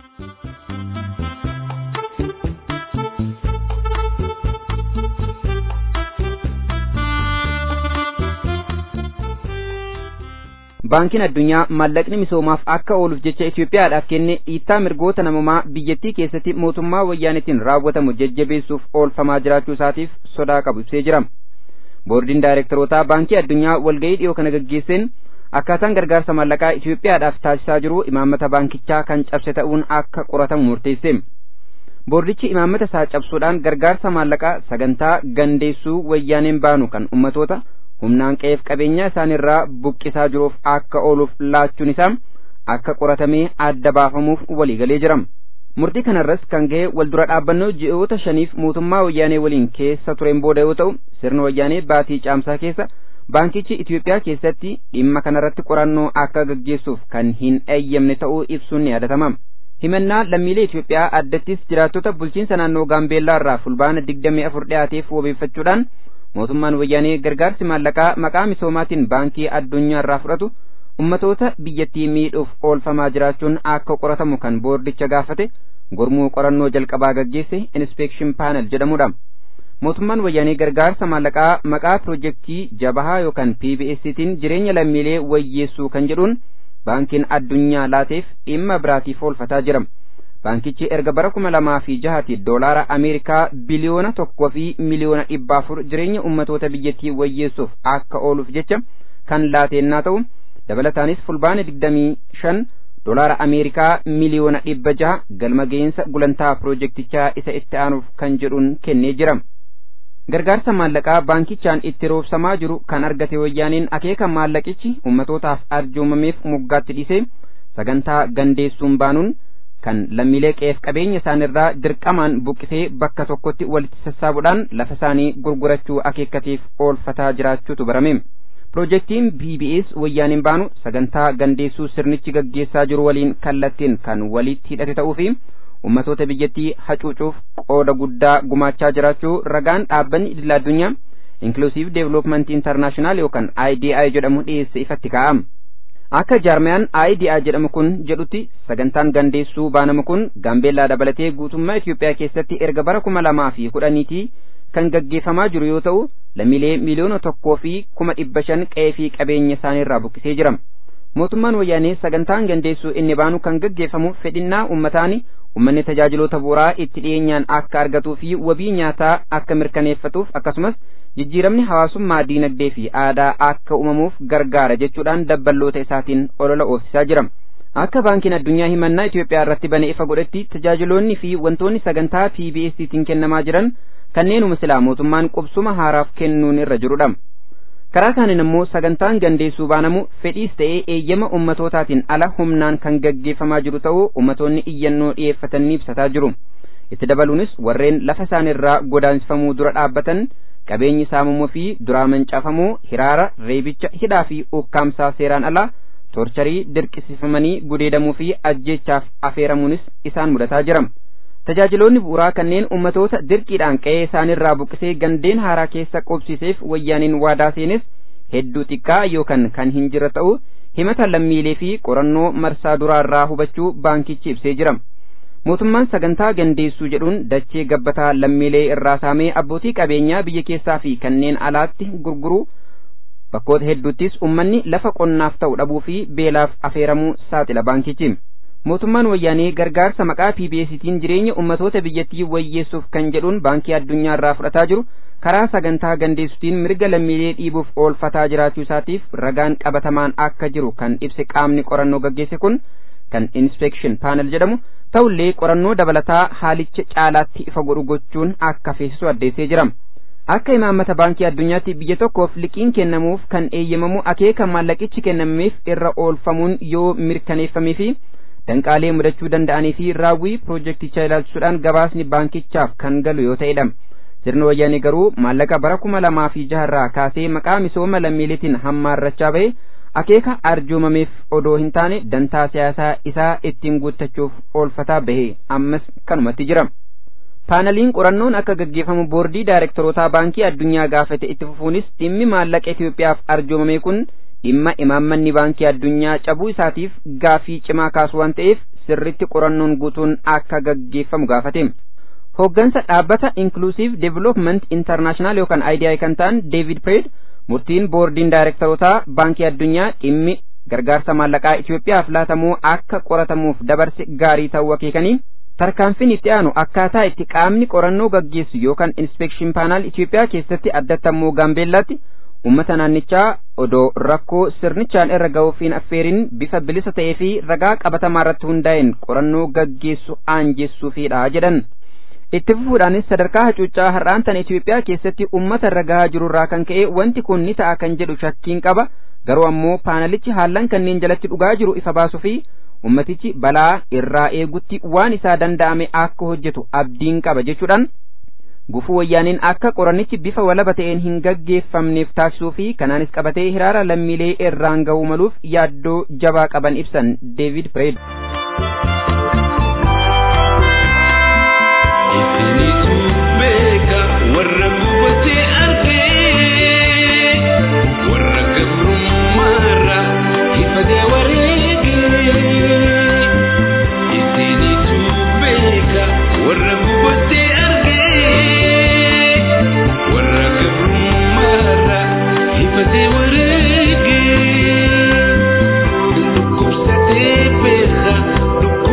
baankiin addunyaa maallaqni misoomaaf akka ooluuf jecha Itoophiyaadhaaf kenne dhiittaa mirgoota namummaa biyyattii keessatti mootummaa wayyaanetiin raawwatamu jajjabeessuuf oolfamaa jiraachuu isaatiif sodaa qabu ibsee jira. Boordiin daayirektarootaa baankii addunyaa walgahii dhiyoo kana gaggeesseen akkaataan gargaarsa maallaqaa Itoophiyaadhaaf taasisaa jiru imaammata baankichaa kan cabse ta'uun akka qoratamu murteesse. Boordichi imaammata isaa cabsuudhaan gargaarsa maallaqaa sagantaa gandeessuu wayyaaneen baanu kan ummatoota humnaan qe'eef qabeenya isaanirraa buqqisaa jiruuf akka ooluuf laachuun isaa akka qoratamee adda baafamuuf waliigalee jira. Murtii kanarras kan ga'e waldura dhaabbannoo ji'oota shaniif mootummaa wayyaanee waliin keessa tureen booda yoo ta'u sirna wayyaanee baatii caamsaa keessa baankichi Itoophiyaa keessatti dhimma kanarratti qorannoo akka gaggeessuuf kan hin eeyyamne ta'uu ibsuun ni yaadatama. Himannaa lammiilee Itoophiyaa addattis jiraattota bulchiinsa naannoo Gaambeellaa irraa fulbaana digdamii afur dhiyaateef wabeeffachuudhaan mootummaan wayyaanee gargaarsi maallaqaa maqaa misoomaatiin baankii addunyaa irraa fudhatu ummatoota biyyattii miidhuuf oolfamaa jiraachuun akka qoratamu kan boordicha gaafate gurmuu qorannoo jalqabaa gaggeesse inspeekshin paanel jedhamudha. Mootummaan wayyaanee gargaarsa maallaqaa maqaa pirojektii jabahaa yookaan PBStiin jireenya lammiilee wayyeessuu kan jedhuun baankiin addunyaa laateef dhimma biraatiif oolfataa jira. baankichi erga bara kuma lamaa fi jahati doolaara ameerikaa biliyoona tokkoo fi miliyoona dhibba afur jireenya ummatoota biyyattii wayyeessuuf akka ooluuf jecha kan laateennaa ta'u dabalataanis fulbaana digdamii shan doolaara ameerikaa miliyoona dhibba jaha galma ga'insa gulantaa piroojeektichaa isa itti aanuuf kan jedhuun kennee jira. gargaarsa maallaqaa baankichaan itti roobsamaa jiru kan argate wayyaaniin akeeka maallaqichi ummatootaaf arjoomameef moggaatti dhiise sagantaa gandeessuun baanuun kan lammiilee qe'eef qabeenya isaanirraa dirqamaan buqqisee bakka tokkotti walitti sassaabuudhaan lafa isaanii gurgurachuu akeekkateef oolfataa jiraachuutu barame. Piroojeektiin BBS wayyaaniin baanu sagantaa gandeessuu sirnichi gaggeessaa jiru waliin kallattiin kan walitti hidhate ta'uu fi ummatoota biyyattii hacuucuuf qooda guddaa gumaachaa jiraachuu ragaan dhaabbanni idil addunyaa Inclusive Development International yookaan IDI jedhamu dhiyeesse ifatti kaa'ama. Akka jaarmiyaan IDI jedhamu kun jedhutti sagantaan gandeessuu baanamu kun gaambeellaa dabalatee guutummaa Itoophiyaa keessatti erga bara kuma lamaa fi kudhaniitii kan gaggeeffamaa jiru yoo ta'u lammiilee miliyoona tokkoo fi kuma dhibba shan qe'ee fi qabeenya isaaniirraa buqqisee jira. Mootummaan wayyaanee sagantaan gandeessuu inni baanu kan gaggeeffamu fedhinnaa ummataani ummanni tajaajiloota bu'uuraa itti dhiyeenyaan akka argatuu fi wabii nyaataa akka mirkaneeffatuuf akkasumas jijjiiramni hawaasummaa diinagdee fi aadaa akka uumamuuf gargaara jechuudhaan dabballoota isaatiin olola oofsisaa jira. Akka baankiin addunyaa himannaa Itoophiyaa irratti bane ifa godhetti tajaajiloonni fi wantoonni sagantaa PBStiin kennamaa jiran kanneenuma silaa mootummaan qubsuma haaraaf kennuun irra jirudha. Karaa kaaniin immoo sagantaan gandeessuu baanamu fedhiis ta'ee eeyyama ummatootaatiin ala humnaan kan gaggeeffamaa jiru ta'uu ummatoonni iyyannoo dhiyeeffatanii ibsataa jiru. Itti dabaluunis warreen lafa isaanirraa godaansifamuu dura dhaabbatan qabeenyi saamamuu fi duraa mancaafamuu hiraara reebicha hidhaa fi ukkaamsaa seeraan alaa torcharii dirqisiifamanii gudeedamuu fi ajjeechaaf afeeramuunis isaan mudataa jira. Tajaajiloonni bu'uuraa kanneen ummatoota dirqiidhaan qe'ee isaanirraa buqqisee gandeen haaraa keessa qubsiseef wayyaaniin waadaa seenes hedduu xiqqaa yookaan kan hin jirre ta'uu himata lammiilee fi qorannoo marsaa duraarraa hubachuu baankichi ibsee jira. mootummaan sagantaa gandeessuu jedhuun dachee gabbataa lammiilee irraa saamee abbootii qabeenyaa biyya keessaa fi kanneen alaatti gurguruu bakkoota hedduuttis ummanni lafa qonnaaf ta'u dhabuu fi beelaaf afeeramuu saaxila baankichi. Mootummaan wayyaanee gargaarsa maqaa PBStiin jireenya ummatoota biyyattii wayyeessuuf kan jedhuun baankii addunyaa irraa fudhataa jiru karaa sagantaa gandeessuutiin mirga lammiilee dhiibuuf oolfataa jiraachuu isaatiif ragaan qabatamaan akka jiru kan ibse qaamni qorannoo gaggeesse kun kan inspection panel jedhamu ta'ullee qorannoo dabalataa haalicha caalaatti ifa godhu gochuun akka feesisu addeessee jira. Akka imaammata baankii addunyaatti biyya tokkoof liqiin kennamuuf kan eeyyamamu akeeka maallaqichi kennameef irra oolfamuun yoo mirkaneeffamee fi danqaalee mudachuu danda'anii fi raawwii piroojeektichaa ilaalchisuudhaan gabaasni baankichaaf kan galu yoo ta'edha. Sirni wayyaanee garuu maallaqa bara kuma lamaa fi jaharraa kaasee maqaa misooma lammiileetiin hammaarrachaa ba'e akeeka arjoomameef odoo hin taane dantaa siyaasaa isaa ittiin guuttachuuf oolfataa bahe ammas kanumatti jira. Paanaliin qorannoon akka gaggeeffamu boordii daayirektorootaa baankii addunyaa gaafate itti fufuunis dhimmi maallaqa Itoophiyaaf arjoomame kun dhimma imaammanni baankii addunyaa cabuu isaatiif gaafii cimaa kaasu waan ta'eef sirritti qorannoon guutuun akka gaggeeffamu gaafate. Hooggansa dhaabbata Inclusive Development International yookaan IDI kan ta'an David Pred murtiin boordiin daayirektorootaa baankii addunyaa dhimmi gargaarsa maallaqaa Itoophiyaaf laatamuu akka qoratamuuf dabarse gaarii ta'uu akeekanii tarkaanfiin itti aanu akkaataa itti qaamni qorannoo gaggeessu yookaan inspeekshin paanaal Itoophiyaa keessatti addattamuu gaambeellaatti ummata naannichaa odoo rakkoo sirnichaan irra ga'uuf hin affeerin bifa bilisa ta'ee fi ragaa qabatamaa irratti hundaa'een qorannoo gaggeessu aanjessuufidha jedhan. itti fufuudhaanis sadarkaa hacuuccaa har'aan tan Itoophiyaa keessatti ummata irra gahaa jirurraa kan ka'e wanti kun ni ta'a kan jedhu shakkiin qaba garuu ammoo paanalichi haallan kanneen jalatti dhugaa jiru ifa baasuu fi ummatichi balaa irraa eegutti waan isaa danda'ame akka hojjetu abdiin qaba jechuudhaan gufuu wayyaaniin akka qorannichi bifa walaba ta'een hin gaggeeffamneef taasisuu fi kanaanis qabatee hiraara lammiilee irraan ga'uu maluuf yaaddoo jabaa qaban ibsan David Pred. Isinitu beeka warra gubatee argee warra gabrummaarra ifatee wareegee. Isinitu beeka warra gubatee argee warra gabrummaarra ifatee wareegee. Dhukkubsatee beeka dhukkubsatee.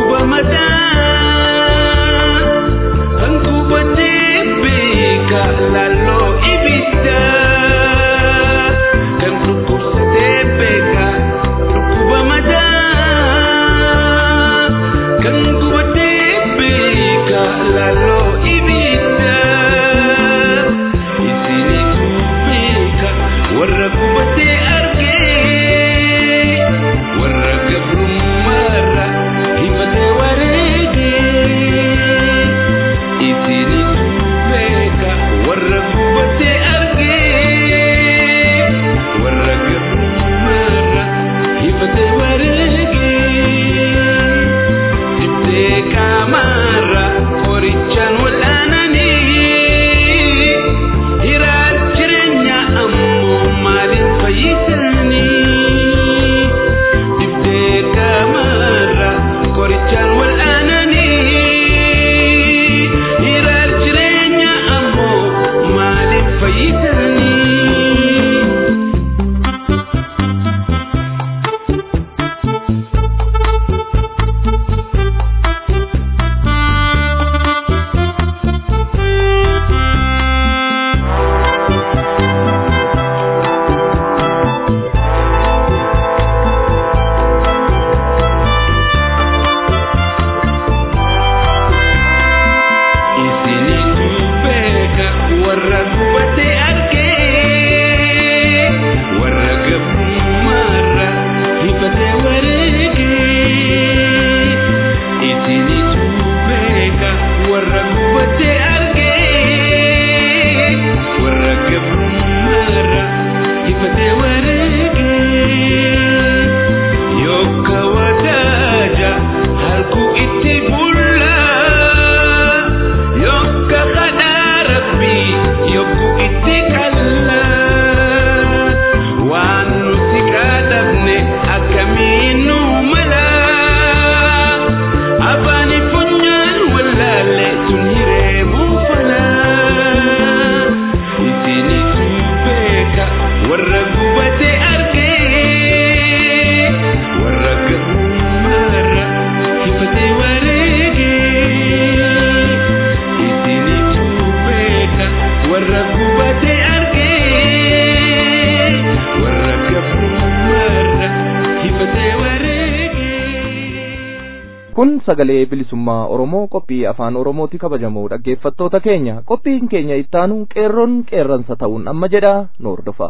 hubatee argee warra gabrummaarra hifatee wareegee. kun sagalee bilisummaa oromoo qophii afaan oromooti kabajamoo dhaggeeffattoota keenya qophiin keenya ittaanu qeerroon qeerransa ta'uun amma jedha nu hordofa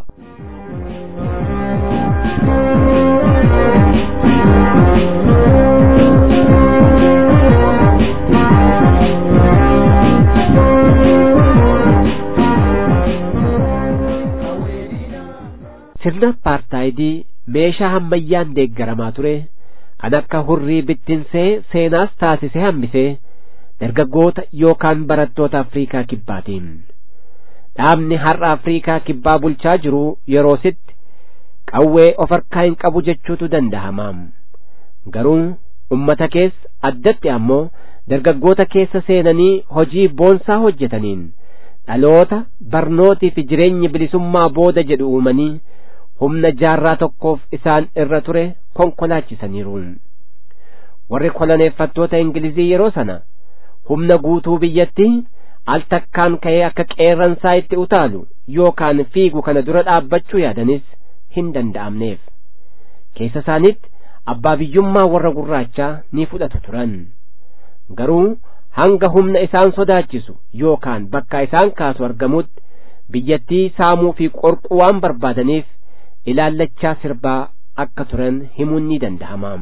sirna paartaayidii meeshaa hammayyaan deeggaramaa ture kan akka hurrii bittinsee seenaas taasisee hambisee dargaggoota yookaan barattoota afriikaa kibbaatiin dhaabni har'a afriikaa kibbaa bulchaa jiru yeroositti qawwee of harkaa hin qabu jechuutu danda'ama garuu ummata keessa addatti ammoo dargaggoota keessa seenanii hojii boonsaa hojjetaniin dhaloota barnootii fi jireenyi bilisummaa booda jedhu uumanii humna jaarraa tokkoof isaan irra ture konkolaachisaniiru warri koloneeffattoota ingilizii yeroo sana humna guutuu biyyattii al takkaan ka'ee akka qeerransaa itti utaalu yookaan fiigu kana dura dhaabbachuu yaadanis hin danda'amneef keessa isaanitti abbaa biyyummaa warra gurraachaa ni fudhatu turan garuu hanga humna isaan sodaachisu yookaan bakka isaan kaasu argamutti biyyattii saamuu fi qorquu waan barbaadaniif ilaallachaa sirbaa akka turan himuun ni danda'ama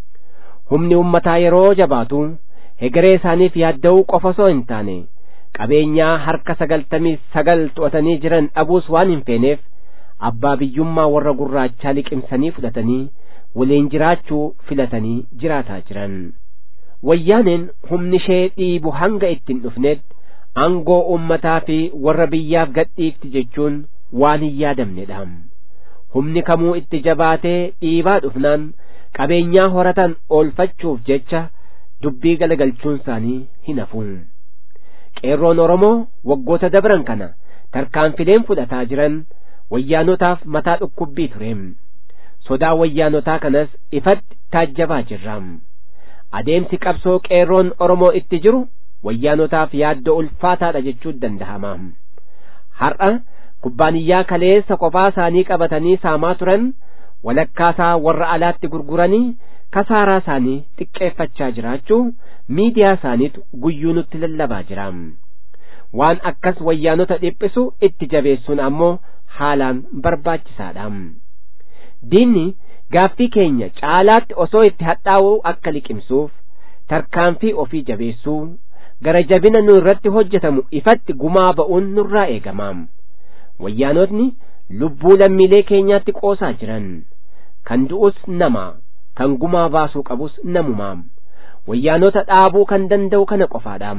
humni ummataa yeroo jabaatu hegeree isaaniif yaadda'uu qofa osoo hin taane qabeenyaa harka sagaltamii sagal to'atanii jiran dhabuus waan hin feeneef abbaa biyyummaa warra gurraachaa liqimsanii fudhatanii waliin jiraachuu filatanii jiraataa jiran wayyaaneen humni ishee dhiibu hanga ittiin dhufnetti aangoo ummataa fi warra biyyaaf gadhiifti jechuun waan hin yaadamnedha humni kamuu itti jabaatee dhiibaa dhufnaan qabeenyaa horatan oolfachuuf jecha dubbii galagalchuun isaanii hin hafu qeerroon oromoo waggoota dabran kana tarkaanfileen fudhataa jiran wayyaanotaaf mataa dhukkubbii ture sodaa wayyaanotaa kanas ifatti taajjabaa jirra adeemsi qabsoo qeerroon oromoo itti jiru wayyaanotaaf yaaddoo ulfaataadha jechuun danda'ama har'a kubbaaniyyaa kaleessa qofaa isaanii qabatanii saamaa turan walakkaasaa warra alaatti gurguranii kasaaraa isaanii xiqqeeffachaa jiraachuu miidiyaa isaaniitu guyyuu nutti lallabaa jira waan akkas wayyaanota dhiphisu itti jabeessuun ammoo haalaan barbaachisaadha diinni gaaffii keenya caalaatti osoo itti hadhaa'uu akka liqimsuuf tarkaanfii ofii jabeessuu gara jabina nu irratti hojjetamu ifatti gumaa ba'uun nurraa eegama wayyaanotni lubbuu lammiilee keenyaatti qoosaa jiran kan du'us nama kan gumaa baasuu qabus namumaa wayyaanota dhaabuu kan danda'u kana qofaadha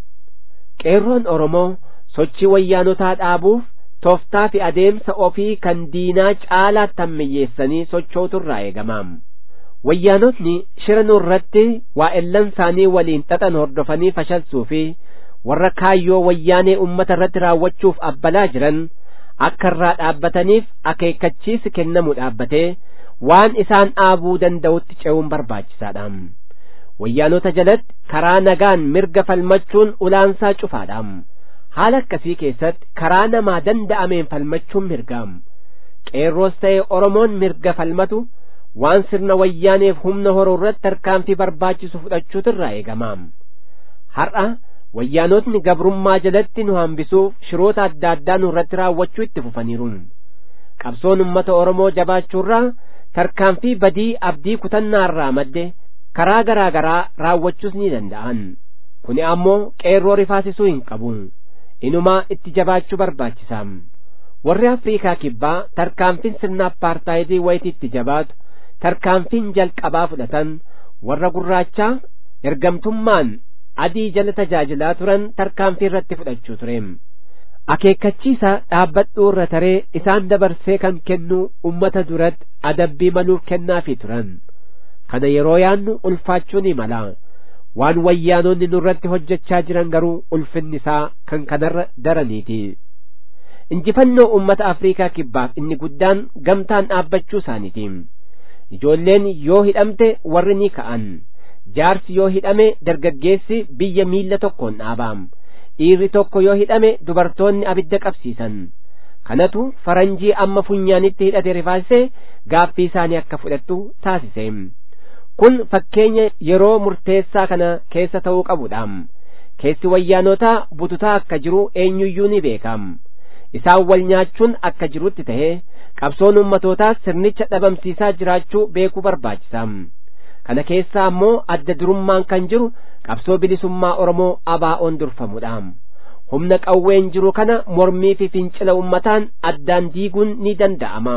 qeerroon oromoo sochii wayyaanotaa dhaabuuf tooftaa fi adeemsa ofii kan diinaa caalaatti hammeeyyeessanii sochooturraa eegama wayyaanotni shira nurratti waa'ellan isaanii waliin xaxan hordofanii fashalsuu fi warra kaayyoo wayyaanee ummata irratti raawwachuuf abbalaa jiran akka irraa dhaabbataniif akeekkachiisi kennamu dhaabbatee waan isaan dhaabuu danda'utti ce'uun barbaachisaadha wayyaanota jalatti karaa nagaan mirga falmachuun ulaansaa cufaadha haala akkasii keessatti karaa namaa danda'ameen falmachuun mirgaam qeerroos ta'e oromoon mirga falmatu waan sirna wayyaaneef humna horuu irratti tarkaanfii barbaachisu fudhachuutu irraa eegamaam har'a wayyaanotni gabrummaa jalatti nu hambisuuf shiroota adda addaa nu irratti raawwachuu itti fufaniiru qabsoon ummata oromoo jabaachuurraa tarkaanfii badii abdii kutannaarraa madde karaa garaa garaa raawwachuus ni danda'an kuni ammoo qeerroo rifaasisuu hin qabu inumaa itti jabaachuu barbaachisaa warri afriikaa kibbaa tarkaanfiin sirna apartaayidii wayitii itti jabaatu tarkaanfiin jalqabaa fudhatan warra gurraachaa ergamtummaan adii jala tajaajilaa turan tarkaanfii irratti fudhachuu ture akeekkachiisa dhaabbadhuu irra taree isaan dabarsee kan kennu ummata duratti adabbii maluuf kennaafii turan kana yeroo yaannu ulfaachuu ni mala waan wayyaanonni nurratti hojjechaa jiran garuu ulfinni isaa kan kanarra daraniiti injifannoo ummata afriikaa kibbaaf inni guddaan gamtaan dhaabbachuu isaaniiti ijoolleen yoo hidhamte warri ni ka'an jaarsi yoo hidhame dargaggeessi biyya miilla tokkoon dhaabaam dhiirri tokko yoo hidhame dubartoonni abidda qabsiisan kanatu faranjii amma funyaanitti hidhate rifaasisee gaaffii isaanii akka fudhattu taasise kun fakkeenya yeroo murteessaa kana keessa ta'uu qabudha keessi wayyaanotaa bututaa akka jiru eenyuyyuu ni beekam isaan wal nyaachuun akka jirutti ta'e qabsoon ummatootaa sirnicha dhabamsiisaa jiraachuu beekuu barbaachisa kana keessaa ammoo adda durummaan kan jiru qabsoo bilisummaa oromoo abaa'oon durfamudha humna qawween jiru kana mormii fi fincila ummataan addaan diiguun ni danda'ama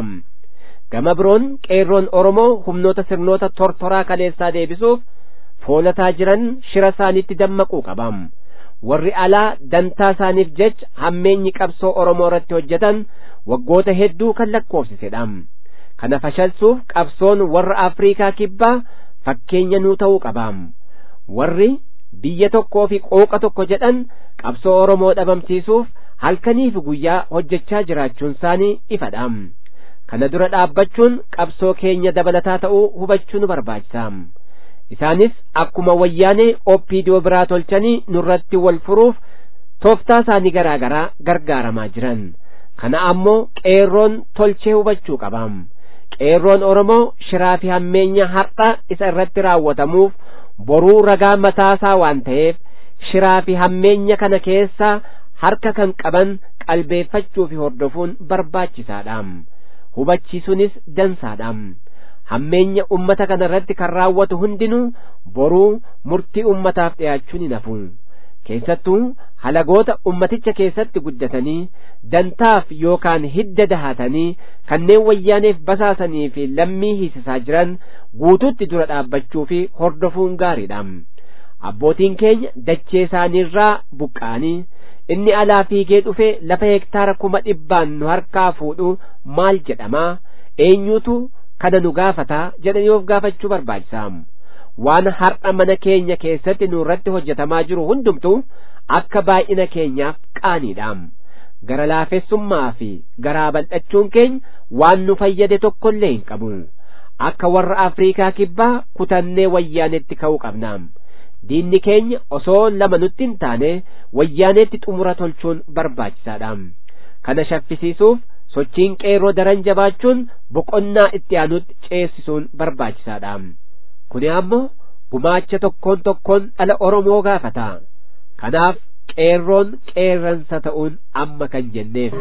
gama biroon qeerroon oromoo humnoota sirnoota tortoraa kaleessaa deebisuuf foolataa jiran shira isaaniitti dammaquu qabam warri alaa dantaa isaaniif jecha hammeenyi qabsoo oromoo irratti hojjetan waggoota hedduu kan lakkoofsisedha kana fashalsuuf qabsoon warra afriikaa kibbaa fakkeenya nuu ta'uu qabaam warri biyya tokkoo fi qooqa tokko jedhan qabsoo oromoo dhabamsiisuuf halkanii fi guyyaa hojjechaa jiraachuun isaanii ifadha kana dura dhaabbachuun qabsoo keenya dabalataa ta'uu hubachuu nu barbaachisa isaanis akkuma wayyaanee oppiidiyoo biraa tolchanii nurratti wal furuuf tooftaa isaanii garaa garaa gargaaramaa jiran kana ammoo qeerroon tolchee hubachuu qabam qeerroon oromoo shiraa fi hammeenya har'a isa irratti raawwatamuuf boruu ragaa mataasaa waan ta'eef shiraa fi hammeenya kana keessaa harka kan qaban qalbeeffachuu fi hordofuun barbaachisaadha hubachiisuunis dansaadha hammeenya ummata kana irratti kan raawwatu hundinuu boruu murtii ummataaf dhiyaachuu ni nafu keessattuu halagoota ummaticha keessatti guddatanii dantaaf yookaan hidda dahatanii kanneen wayyaaneef basaasanii fi lammii hiisisaa jiran guututti dura dhaabbachuu fi hordofuun gaariidha abbootiin keenya dachee isaaniirraa buqqa'anii inni alaa fiigee dhufe lafa hektaara kuma dhibbaan nu harkaa fuudhu maal jedhamaa eenyutu kana nu gaafataa jedhanii of gaafachuu barbaachisaa waan har'a mana keenya keessatti nurratti hojjetamaa jiru hundumtu akka baay'ina keenyaaf qaaniidha gara laafessummaa fi garaa bal'achuun keenya waan nu fayyade tokkollee hin qabu akka warra afriikaa kibbaa kutannee wayyaanetti ka'uu qabna diinni keenya osoo lama nutti hin taane wayyaanetti xumura tolchuun barbaachisaadha kana shaffisiisuuf sochiin qeerroo daran jabaachuun boqonnaa itti aanutti ceesisuun barbaachisaadha kuni ammoo gumaacha tokkoon tokkoon dhala oromoo gaafata kanaaf qeerroon qeerransa ta'uun amma kan jenneef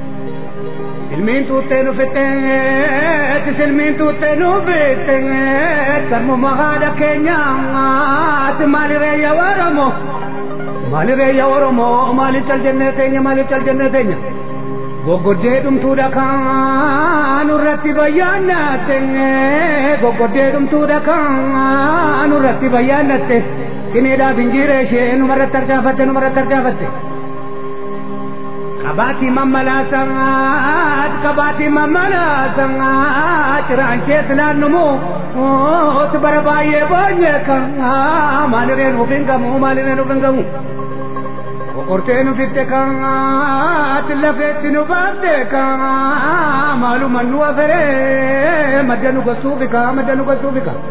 Ilmiin tuuttee nu fixxeetis ilmiin tuuttee nu fixxeet sarmuma haadha keenyaati maalireeyya oromoo maalireeyya oromoo maaliif cal jennee teenya maaliif cal jennee teenya goggoddee dhumtuudha kan irratti bayyaannatte goggoddee dhumtuudha kan irratti bayyaannatte sineedhaaf injiiree ishee numarratti argaafatte numarratti argaafatte. Kabati mamalaasaat kabati mamalaasaat ciraancee silaannumu ooti bara baay'ee boonye kan maaliree nuuf hin gamu maaliree nuuf hin gamu. Kokortee nu fitte kan lafeetti nu baafte kan maaluma nu aferee madda nu gosuufi kan madda nu gosuufi kan.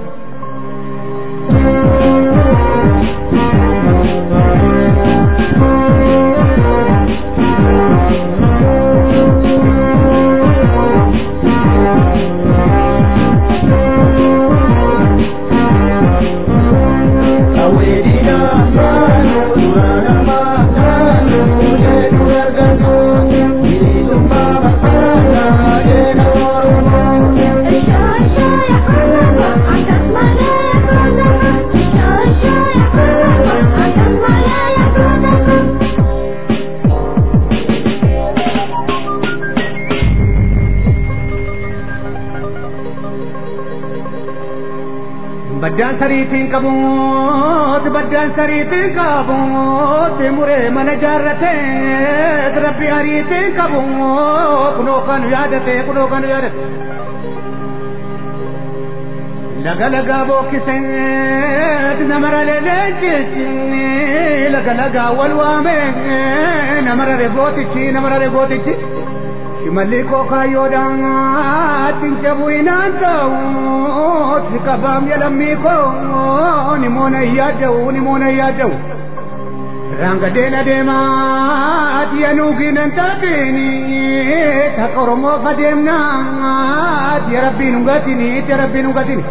baddaan sariitiin qabuut baddaan sariitiin qabuut muree mana jaarratee rabbi ariitiin qabuut kunoo kan yaadate kunoo kan yaadate laga lagaa bookkiseet namara leleenchichi laga lagaa wal waame namara rebootichi namara rebootichi shimalli kookaayyoodhaan tinjabu inaan ta'u si qabaam jedhamii koo ni moona iyyaada'u ni moona iyyaada'u rangadeena deemaat yanuuginan taatini taqa oromoo fadeemnaat ya rabbiin hungatini ya rabbiin hungatini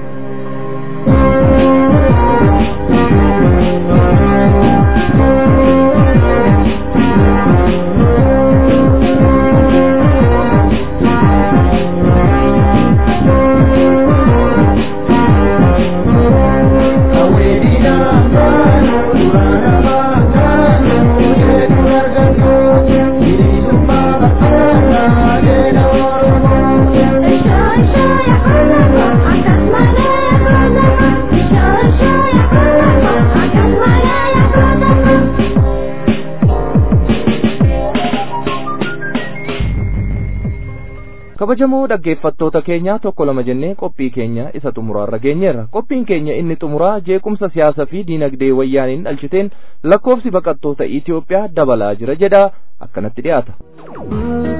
kabajamoo dhaggeeffattoota keenya tokko lama jennee qophii keenya isa xumuraarra geenyeerra qophiin keenya inni xumuraa jeequmsa siyaasaa fi diinagdee wayyaaniin dhalchiteen lakkoofsi baqattoota Itoophiyaa dabalaa jira jedha akkanatti dhiyaata.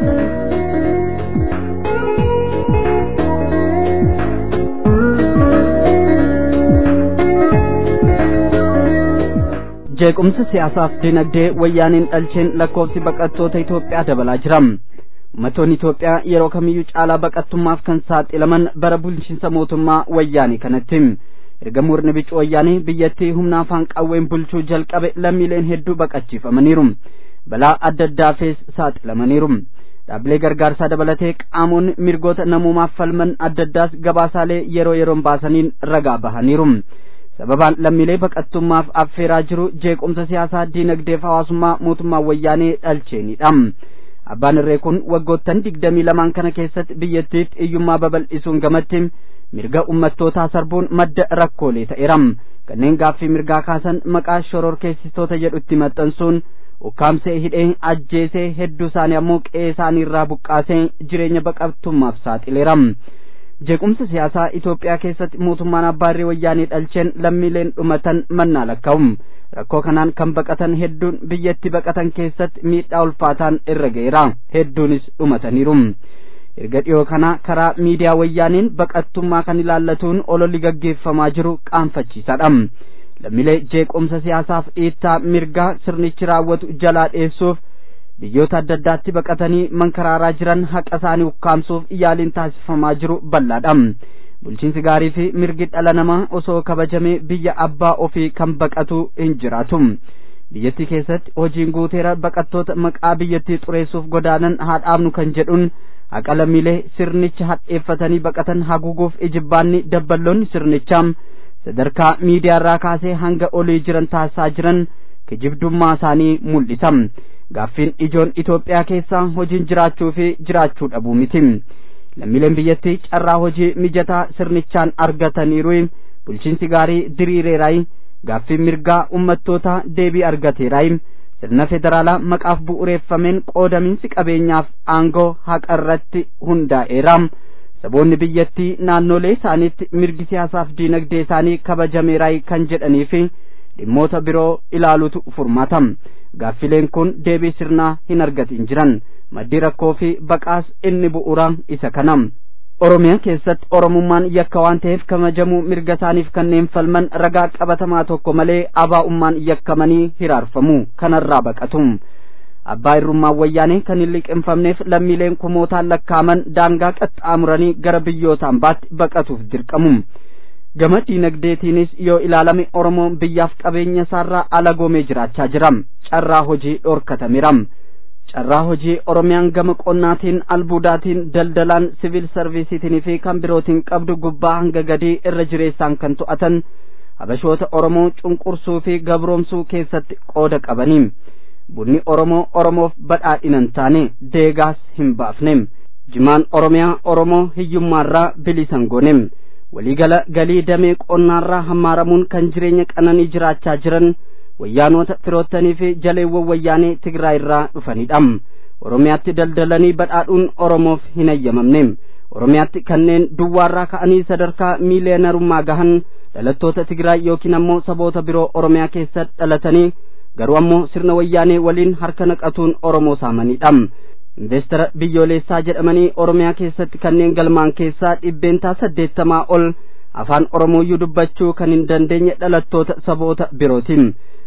jeequmsa siyaasaaf dinagdee wayyaaniin dhalcheen lakkoofsi baqattoota Itoophiyaa dabalaa jira. Uummattoonni Itoophiyaa yeroo kamiyyuu caalaa baqattummaaf kan saaxilaman bara bulchiinsa mootummaa wayyaanii kanatti. Erga murni bicu wayyaanii biyyattii humna afaan qawween bulchuu jalqabe lammiileen hedduu baqachiifamaniiru. Balaa adda addaafis saaxilamaniiru. Dhaabbilee gargaarsaa dabalatee qaamonni mirgoota namoomaaf falman adda addaas gabaasaalee yeroo yeroon baasaniin ragaa bahaniiru. sababaan lammiilee baqattummaaf affeeraa jiru jeequmsa siyaasaa diinagdeef hawaasummaa mootummaa wayyaanee dhalcheenidha. Abbaan irree kun waggoottan digdamii lamaan kana keessatti biyyattiif hiyyummaa babal'isuun gamatti mirga ummattootaa sarbuun madda rakkoolee ta'eera. Kanneen gaaffii mirgaa kaasan maqaa shororkeessitoota jedhutti maxxansuun ukkaamsee hidhee ajjeesee hedduu isaanii ammoo qe'ee isaanii irraa buqqaasee jireenya baqattummaaf saaxileera. jeequmsa siyaasaa Itoophiyaa keessatti mootummaan abbaarree wayyaanee dhalcheen lammiileen dhumatan mannaa lakkaa'u. Rakkoo kanaan kan baqatan hedduun biyyatti baqatan keessatti miidhaa ulfaataan irra ga'eera. Hedduunis dhumataniiru. Erga dhiyoo kana karaa miidiyaa wayyaaniin baqattummaa kan ilaallatuun ololli gaggeeffamaa jiru qaanfachiisaadha. Lammiilee jeequmsa siyaasaaf dhiittaa mirgaa sirnichi raawwatu jalaa dheessuuf biyyoota adda addaatti baqatanii mankaraaraa jiran haqa isaanii ukkaamsuuf yaaliin taasifamaa jiru bal'aadha. Bulchiinsi gaarii fi mirgi dhala namaa osoo kabajamee biyya abbaa ofii kan baqatu hin jiraatu. Biyyattii keessatti hojiin guuteera baqattoota maqaa biyyattii xureessuuf godaanan haa dhaabnu kan jedhuun haqa lammiilee sirnicha hadheeffatanii baqatan haguuguuf ijibbaanni dabballoonni sirnichaa sadarkaa miidiyaarraa kaasee hanga olii jiran taasisaa jiran kijibdummaa isaanii mul'isa. gaaffiin ijoon Itoophiyaa keessaa hojiin jiraachuu fi jiraachuu dhabuu miti. Lammiileen biyyattii carraa hojii mijataa sirnichaan argataniiru bulchiinsi gaarii diriireeraayi gaaffiin mirgaa ummattoota deebii argateeraayi sirna federaalaa maqaaf bu'uureeffameen qoodaminsi qabeenyaaf aangoo haqa irratti hundaa'eera. Saboonni biyyattii naannolee isaaniitti mirgi siyaasaaf diinagdee isaanii kabajameeraayi kan jedhanii fi dhimmoota biroo ilaalutu furmaata. gaaffileen kun deebii sirnaa hin argatin jiran maddii rakkoo fi baqaas inni bu'uura isa kana oromiyaa keessatti oromummaan yakka waan ta'eef kabajamuu mirga isaaniif kanneen falman ragaa qabatamaa tokko malee abaa'ummaan yakkamanii hiraarfamu kanarraa baqatu abbaa irrummaan wayyaanee kan hin liqinfamneef lammiileen kumootaan lakkaaman daangaa qaxxaamuranii gara biyyoota ambaatti baqatuuf dirqamu gama diinagdeetiinis yoo ilaalame oromoon biyyaaf qabeenya isaarraa alagoomee jiraachaa jira carraa hojii dhorkatameera carraa hojii oromiyaan gama qonnaatiin albuudaatiin daldalaan siviil sarviisiitiin fi kan birootiin qabdu gubbaa hanga gadii irra jireessaan kan to'atan habashoota oromoo cunqursuu fi gabroomsuu keessatti qooda qabanii bunni oromoo oromoof badhaadhinan taane deegaas hin baafne jimaan oromiyaa oromoo hiyyummaarraa bilisan goone waliigala galii damee qonnaarraa hammaaramuun kan jireenya qananii jiraachaa jiran wayyaanota firoottanii fi jaleewwan wayyaanee Tigraay irraa dhufanidha. Oromiyaatti daldalanii badhaadhuun Oromoof hin ayyamamne. Oromiyaatti kanneen duwwaarraa ka'anii sadarkaa miiliyeenarummaa gahan dhalattoota Tigraay yookiin ammoo saboota biroo Oromiyaa keessa dhalatanii garuu ammoo sirna wayyaanee waliin harka naqatuun Oromoo saamanidha. Investara biyyoolessaa jedhamanii Oromiyaa keessatti kanneen galmaan keessaa dhibbeentaa saddeettamaa ol afaan Oromooyyuu dubbachuu kan hin dandeenye dhalattoota saboota birootiin.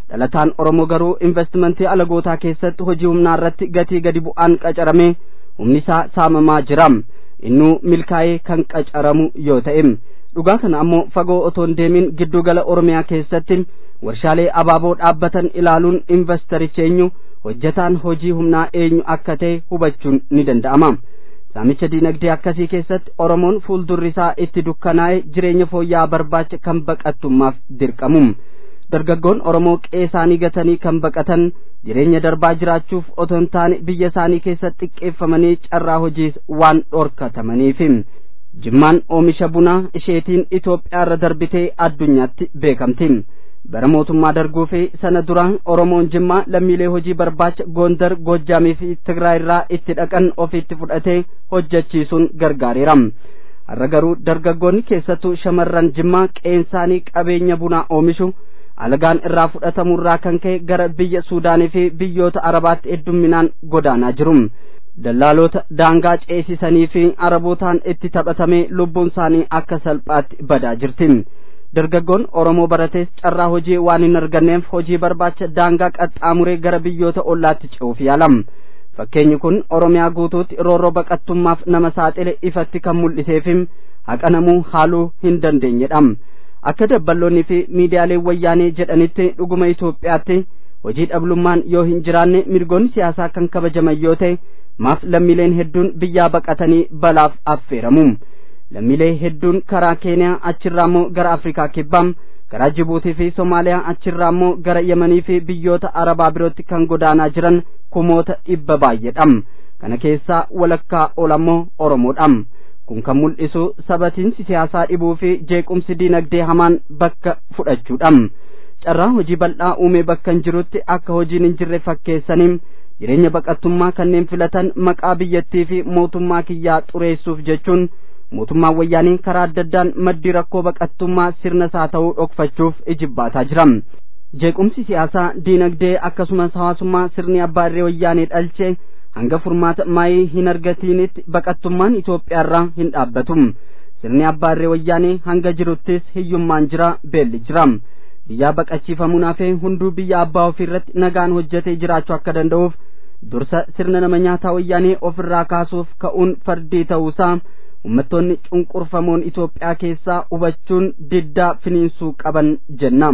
dhalataan oromoo garuu investimentii alagootaa keessatti hojii humnaa irratti gatii gadi bu'aan qacarame humni isaa saamamaa jira innuu milkaa'ee kan qacaramu yoo ta'e dhugaa kana ammoo fagoo otoo hin deemin giddugala oromiyaa keessatti warshaalee abaaboo dhaabbatan ilaaluun investarichi eenyu hojjetaan hojii humnaa eenyu akka ta'e hubachuun ni danda'ama saamicha diinagdee akkasii keessatti oromoon fuuldurri isaa itti dukkanaa'e jireenya fooyya'aa barbaacha kan baqattummaaf dirqamu dargaggoon oromoo qe'ee isaanii gatanii kan baqatan jireenya darbaa jiraachuuf otoo hin taane biyya isaanii keessatti xiqqeeffamanii carraa hojiis waan dhorkatamaniif jimmaan oomisha bunaa isheetiin Itoophiyaarra darbitee addunyaatti beekamti bara mootummaa darguu fi sana dura oromoon jimmaa lammiilee hojii barbaacha goondar goojjaamii fi tigraay irraa itti dhaqan ofiitti fudhatee hojjechiisuun gargaareera har'a garuu dargaggoonni keessattuu shamarran jimmaa qeensaanii qabeenya bunaa oomishu alagaan irraa fudhatamurraa kan ka'e gara biyya suudaanii fi biyyoota arabaatti heddumminaan godaanaa jiru dallaalota daangaa ceesisanii fi arabootaan itti taphatamee lubbuun isaanii akka salphaatti badaa jirti dargaggoon oromoo baratees carraa hojii waan hin arganneef hojii barbaacha daangaa qaxxaamuree gara biyyoota ollaatti ce'uuf yaalam fakkeenyi kun oromiyaa guutuutti roorroo baqattummaaf nama saaxile ifatti kan mul'iseefim haqa namuu haaluu hin dandeenyedha akka dabballoonni fi miidiyaaleen wayyaanee jedhanitti dhuguma Itoophiyaatti hojii dhabummaan yoo hin jiraanne mirgoonni siyaasaa kan kabajaman yoo ta'e maaf lammiileen hedduun biyyaa baqatanii balaaf affeeramu lammiilee hedduun karaa keeniyaa achirraa immoo gara afrikaa kibbaa karaa jibuutii fi somaaliyaa achirraa immoo gara yemanii fi biyyoota arabaa birootti kan godaanaa jiran kumoota dhibba baay'eedha kana keessaa walakkaa olammoo oromoodha kun kan mul'isu sabatiinsi siyaasaa dhibuu fi jeequmsi diinagdee hamaan bakka fudhachuudha carraa hojii bal'aa uumee bakka hin jirutti akka hojiin hin jirre fakkeessanii jireenya baqattummaa kanneen filatan maqaa biyyattii fi mootummaa kiyyaa xureessuuf jechuun mootummaan wayyaanii karaa adda addaan maddii rakkoo baqattummaa sirna isaa ta'uu dhokfachuuf ijibbaataa jira jeequmsi siyaasaa diinagdee akkasumas hawaasummaa sirni abbaa irree wayyaanee dhalche hanga furmaata maayii hin argatiinitti baqattummaan Itoophiyaarraa hin dhaabbatu sirni abbaa irree wayyaanee hanga jiruttis hiyyummaan jira beelli jira biyyaa baqachiifamuun hafee hunduu biyya abbaa ofiirratti nagaan hojjetee jiraachuu akka danda'uuf dursa sirna nama nyaataa wayyaanee ofirraa kaasuuf ka'uun fardii ta'uusaa ummattoonni cunqurfamoon Itoophiyaa keessaa hubachuun diddaa finiinsuu qaban jenna.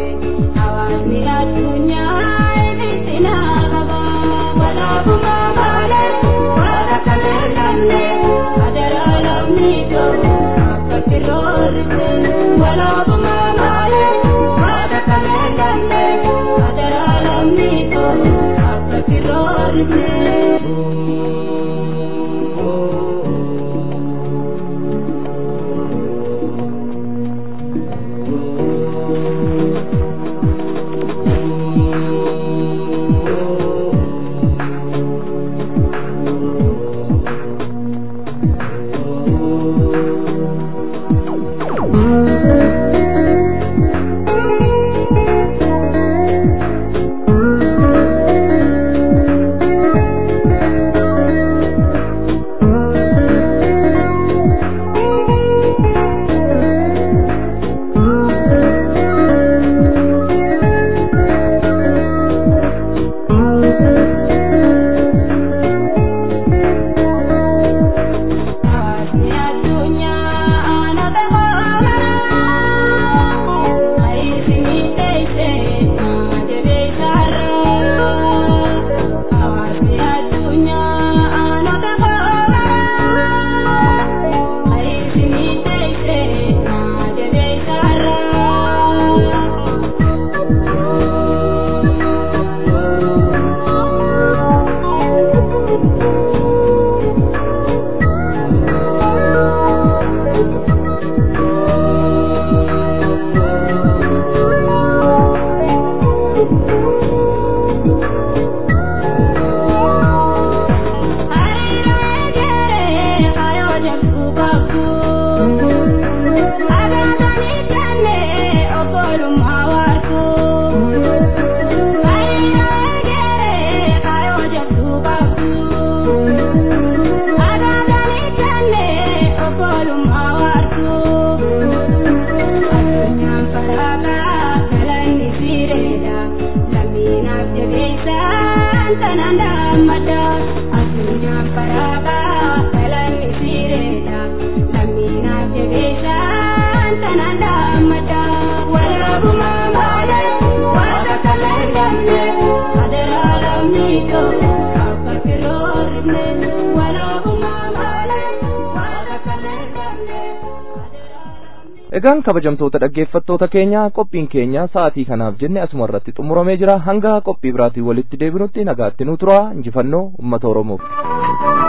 Thank you. Egaan kabajamtoota dhaggeeffattoota keenya qophiin keenya sa'aatii kanaaf jenne asuma irratti xumuramee jira hanga qophii biraatiin walitti deebinutti nagaatti nu tura injifannoo uummata Oromoof.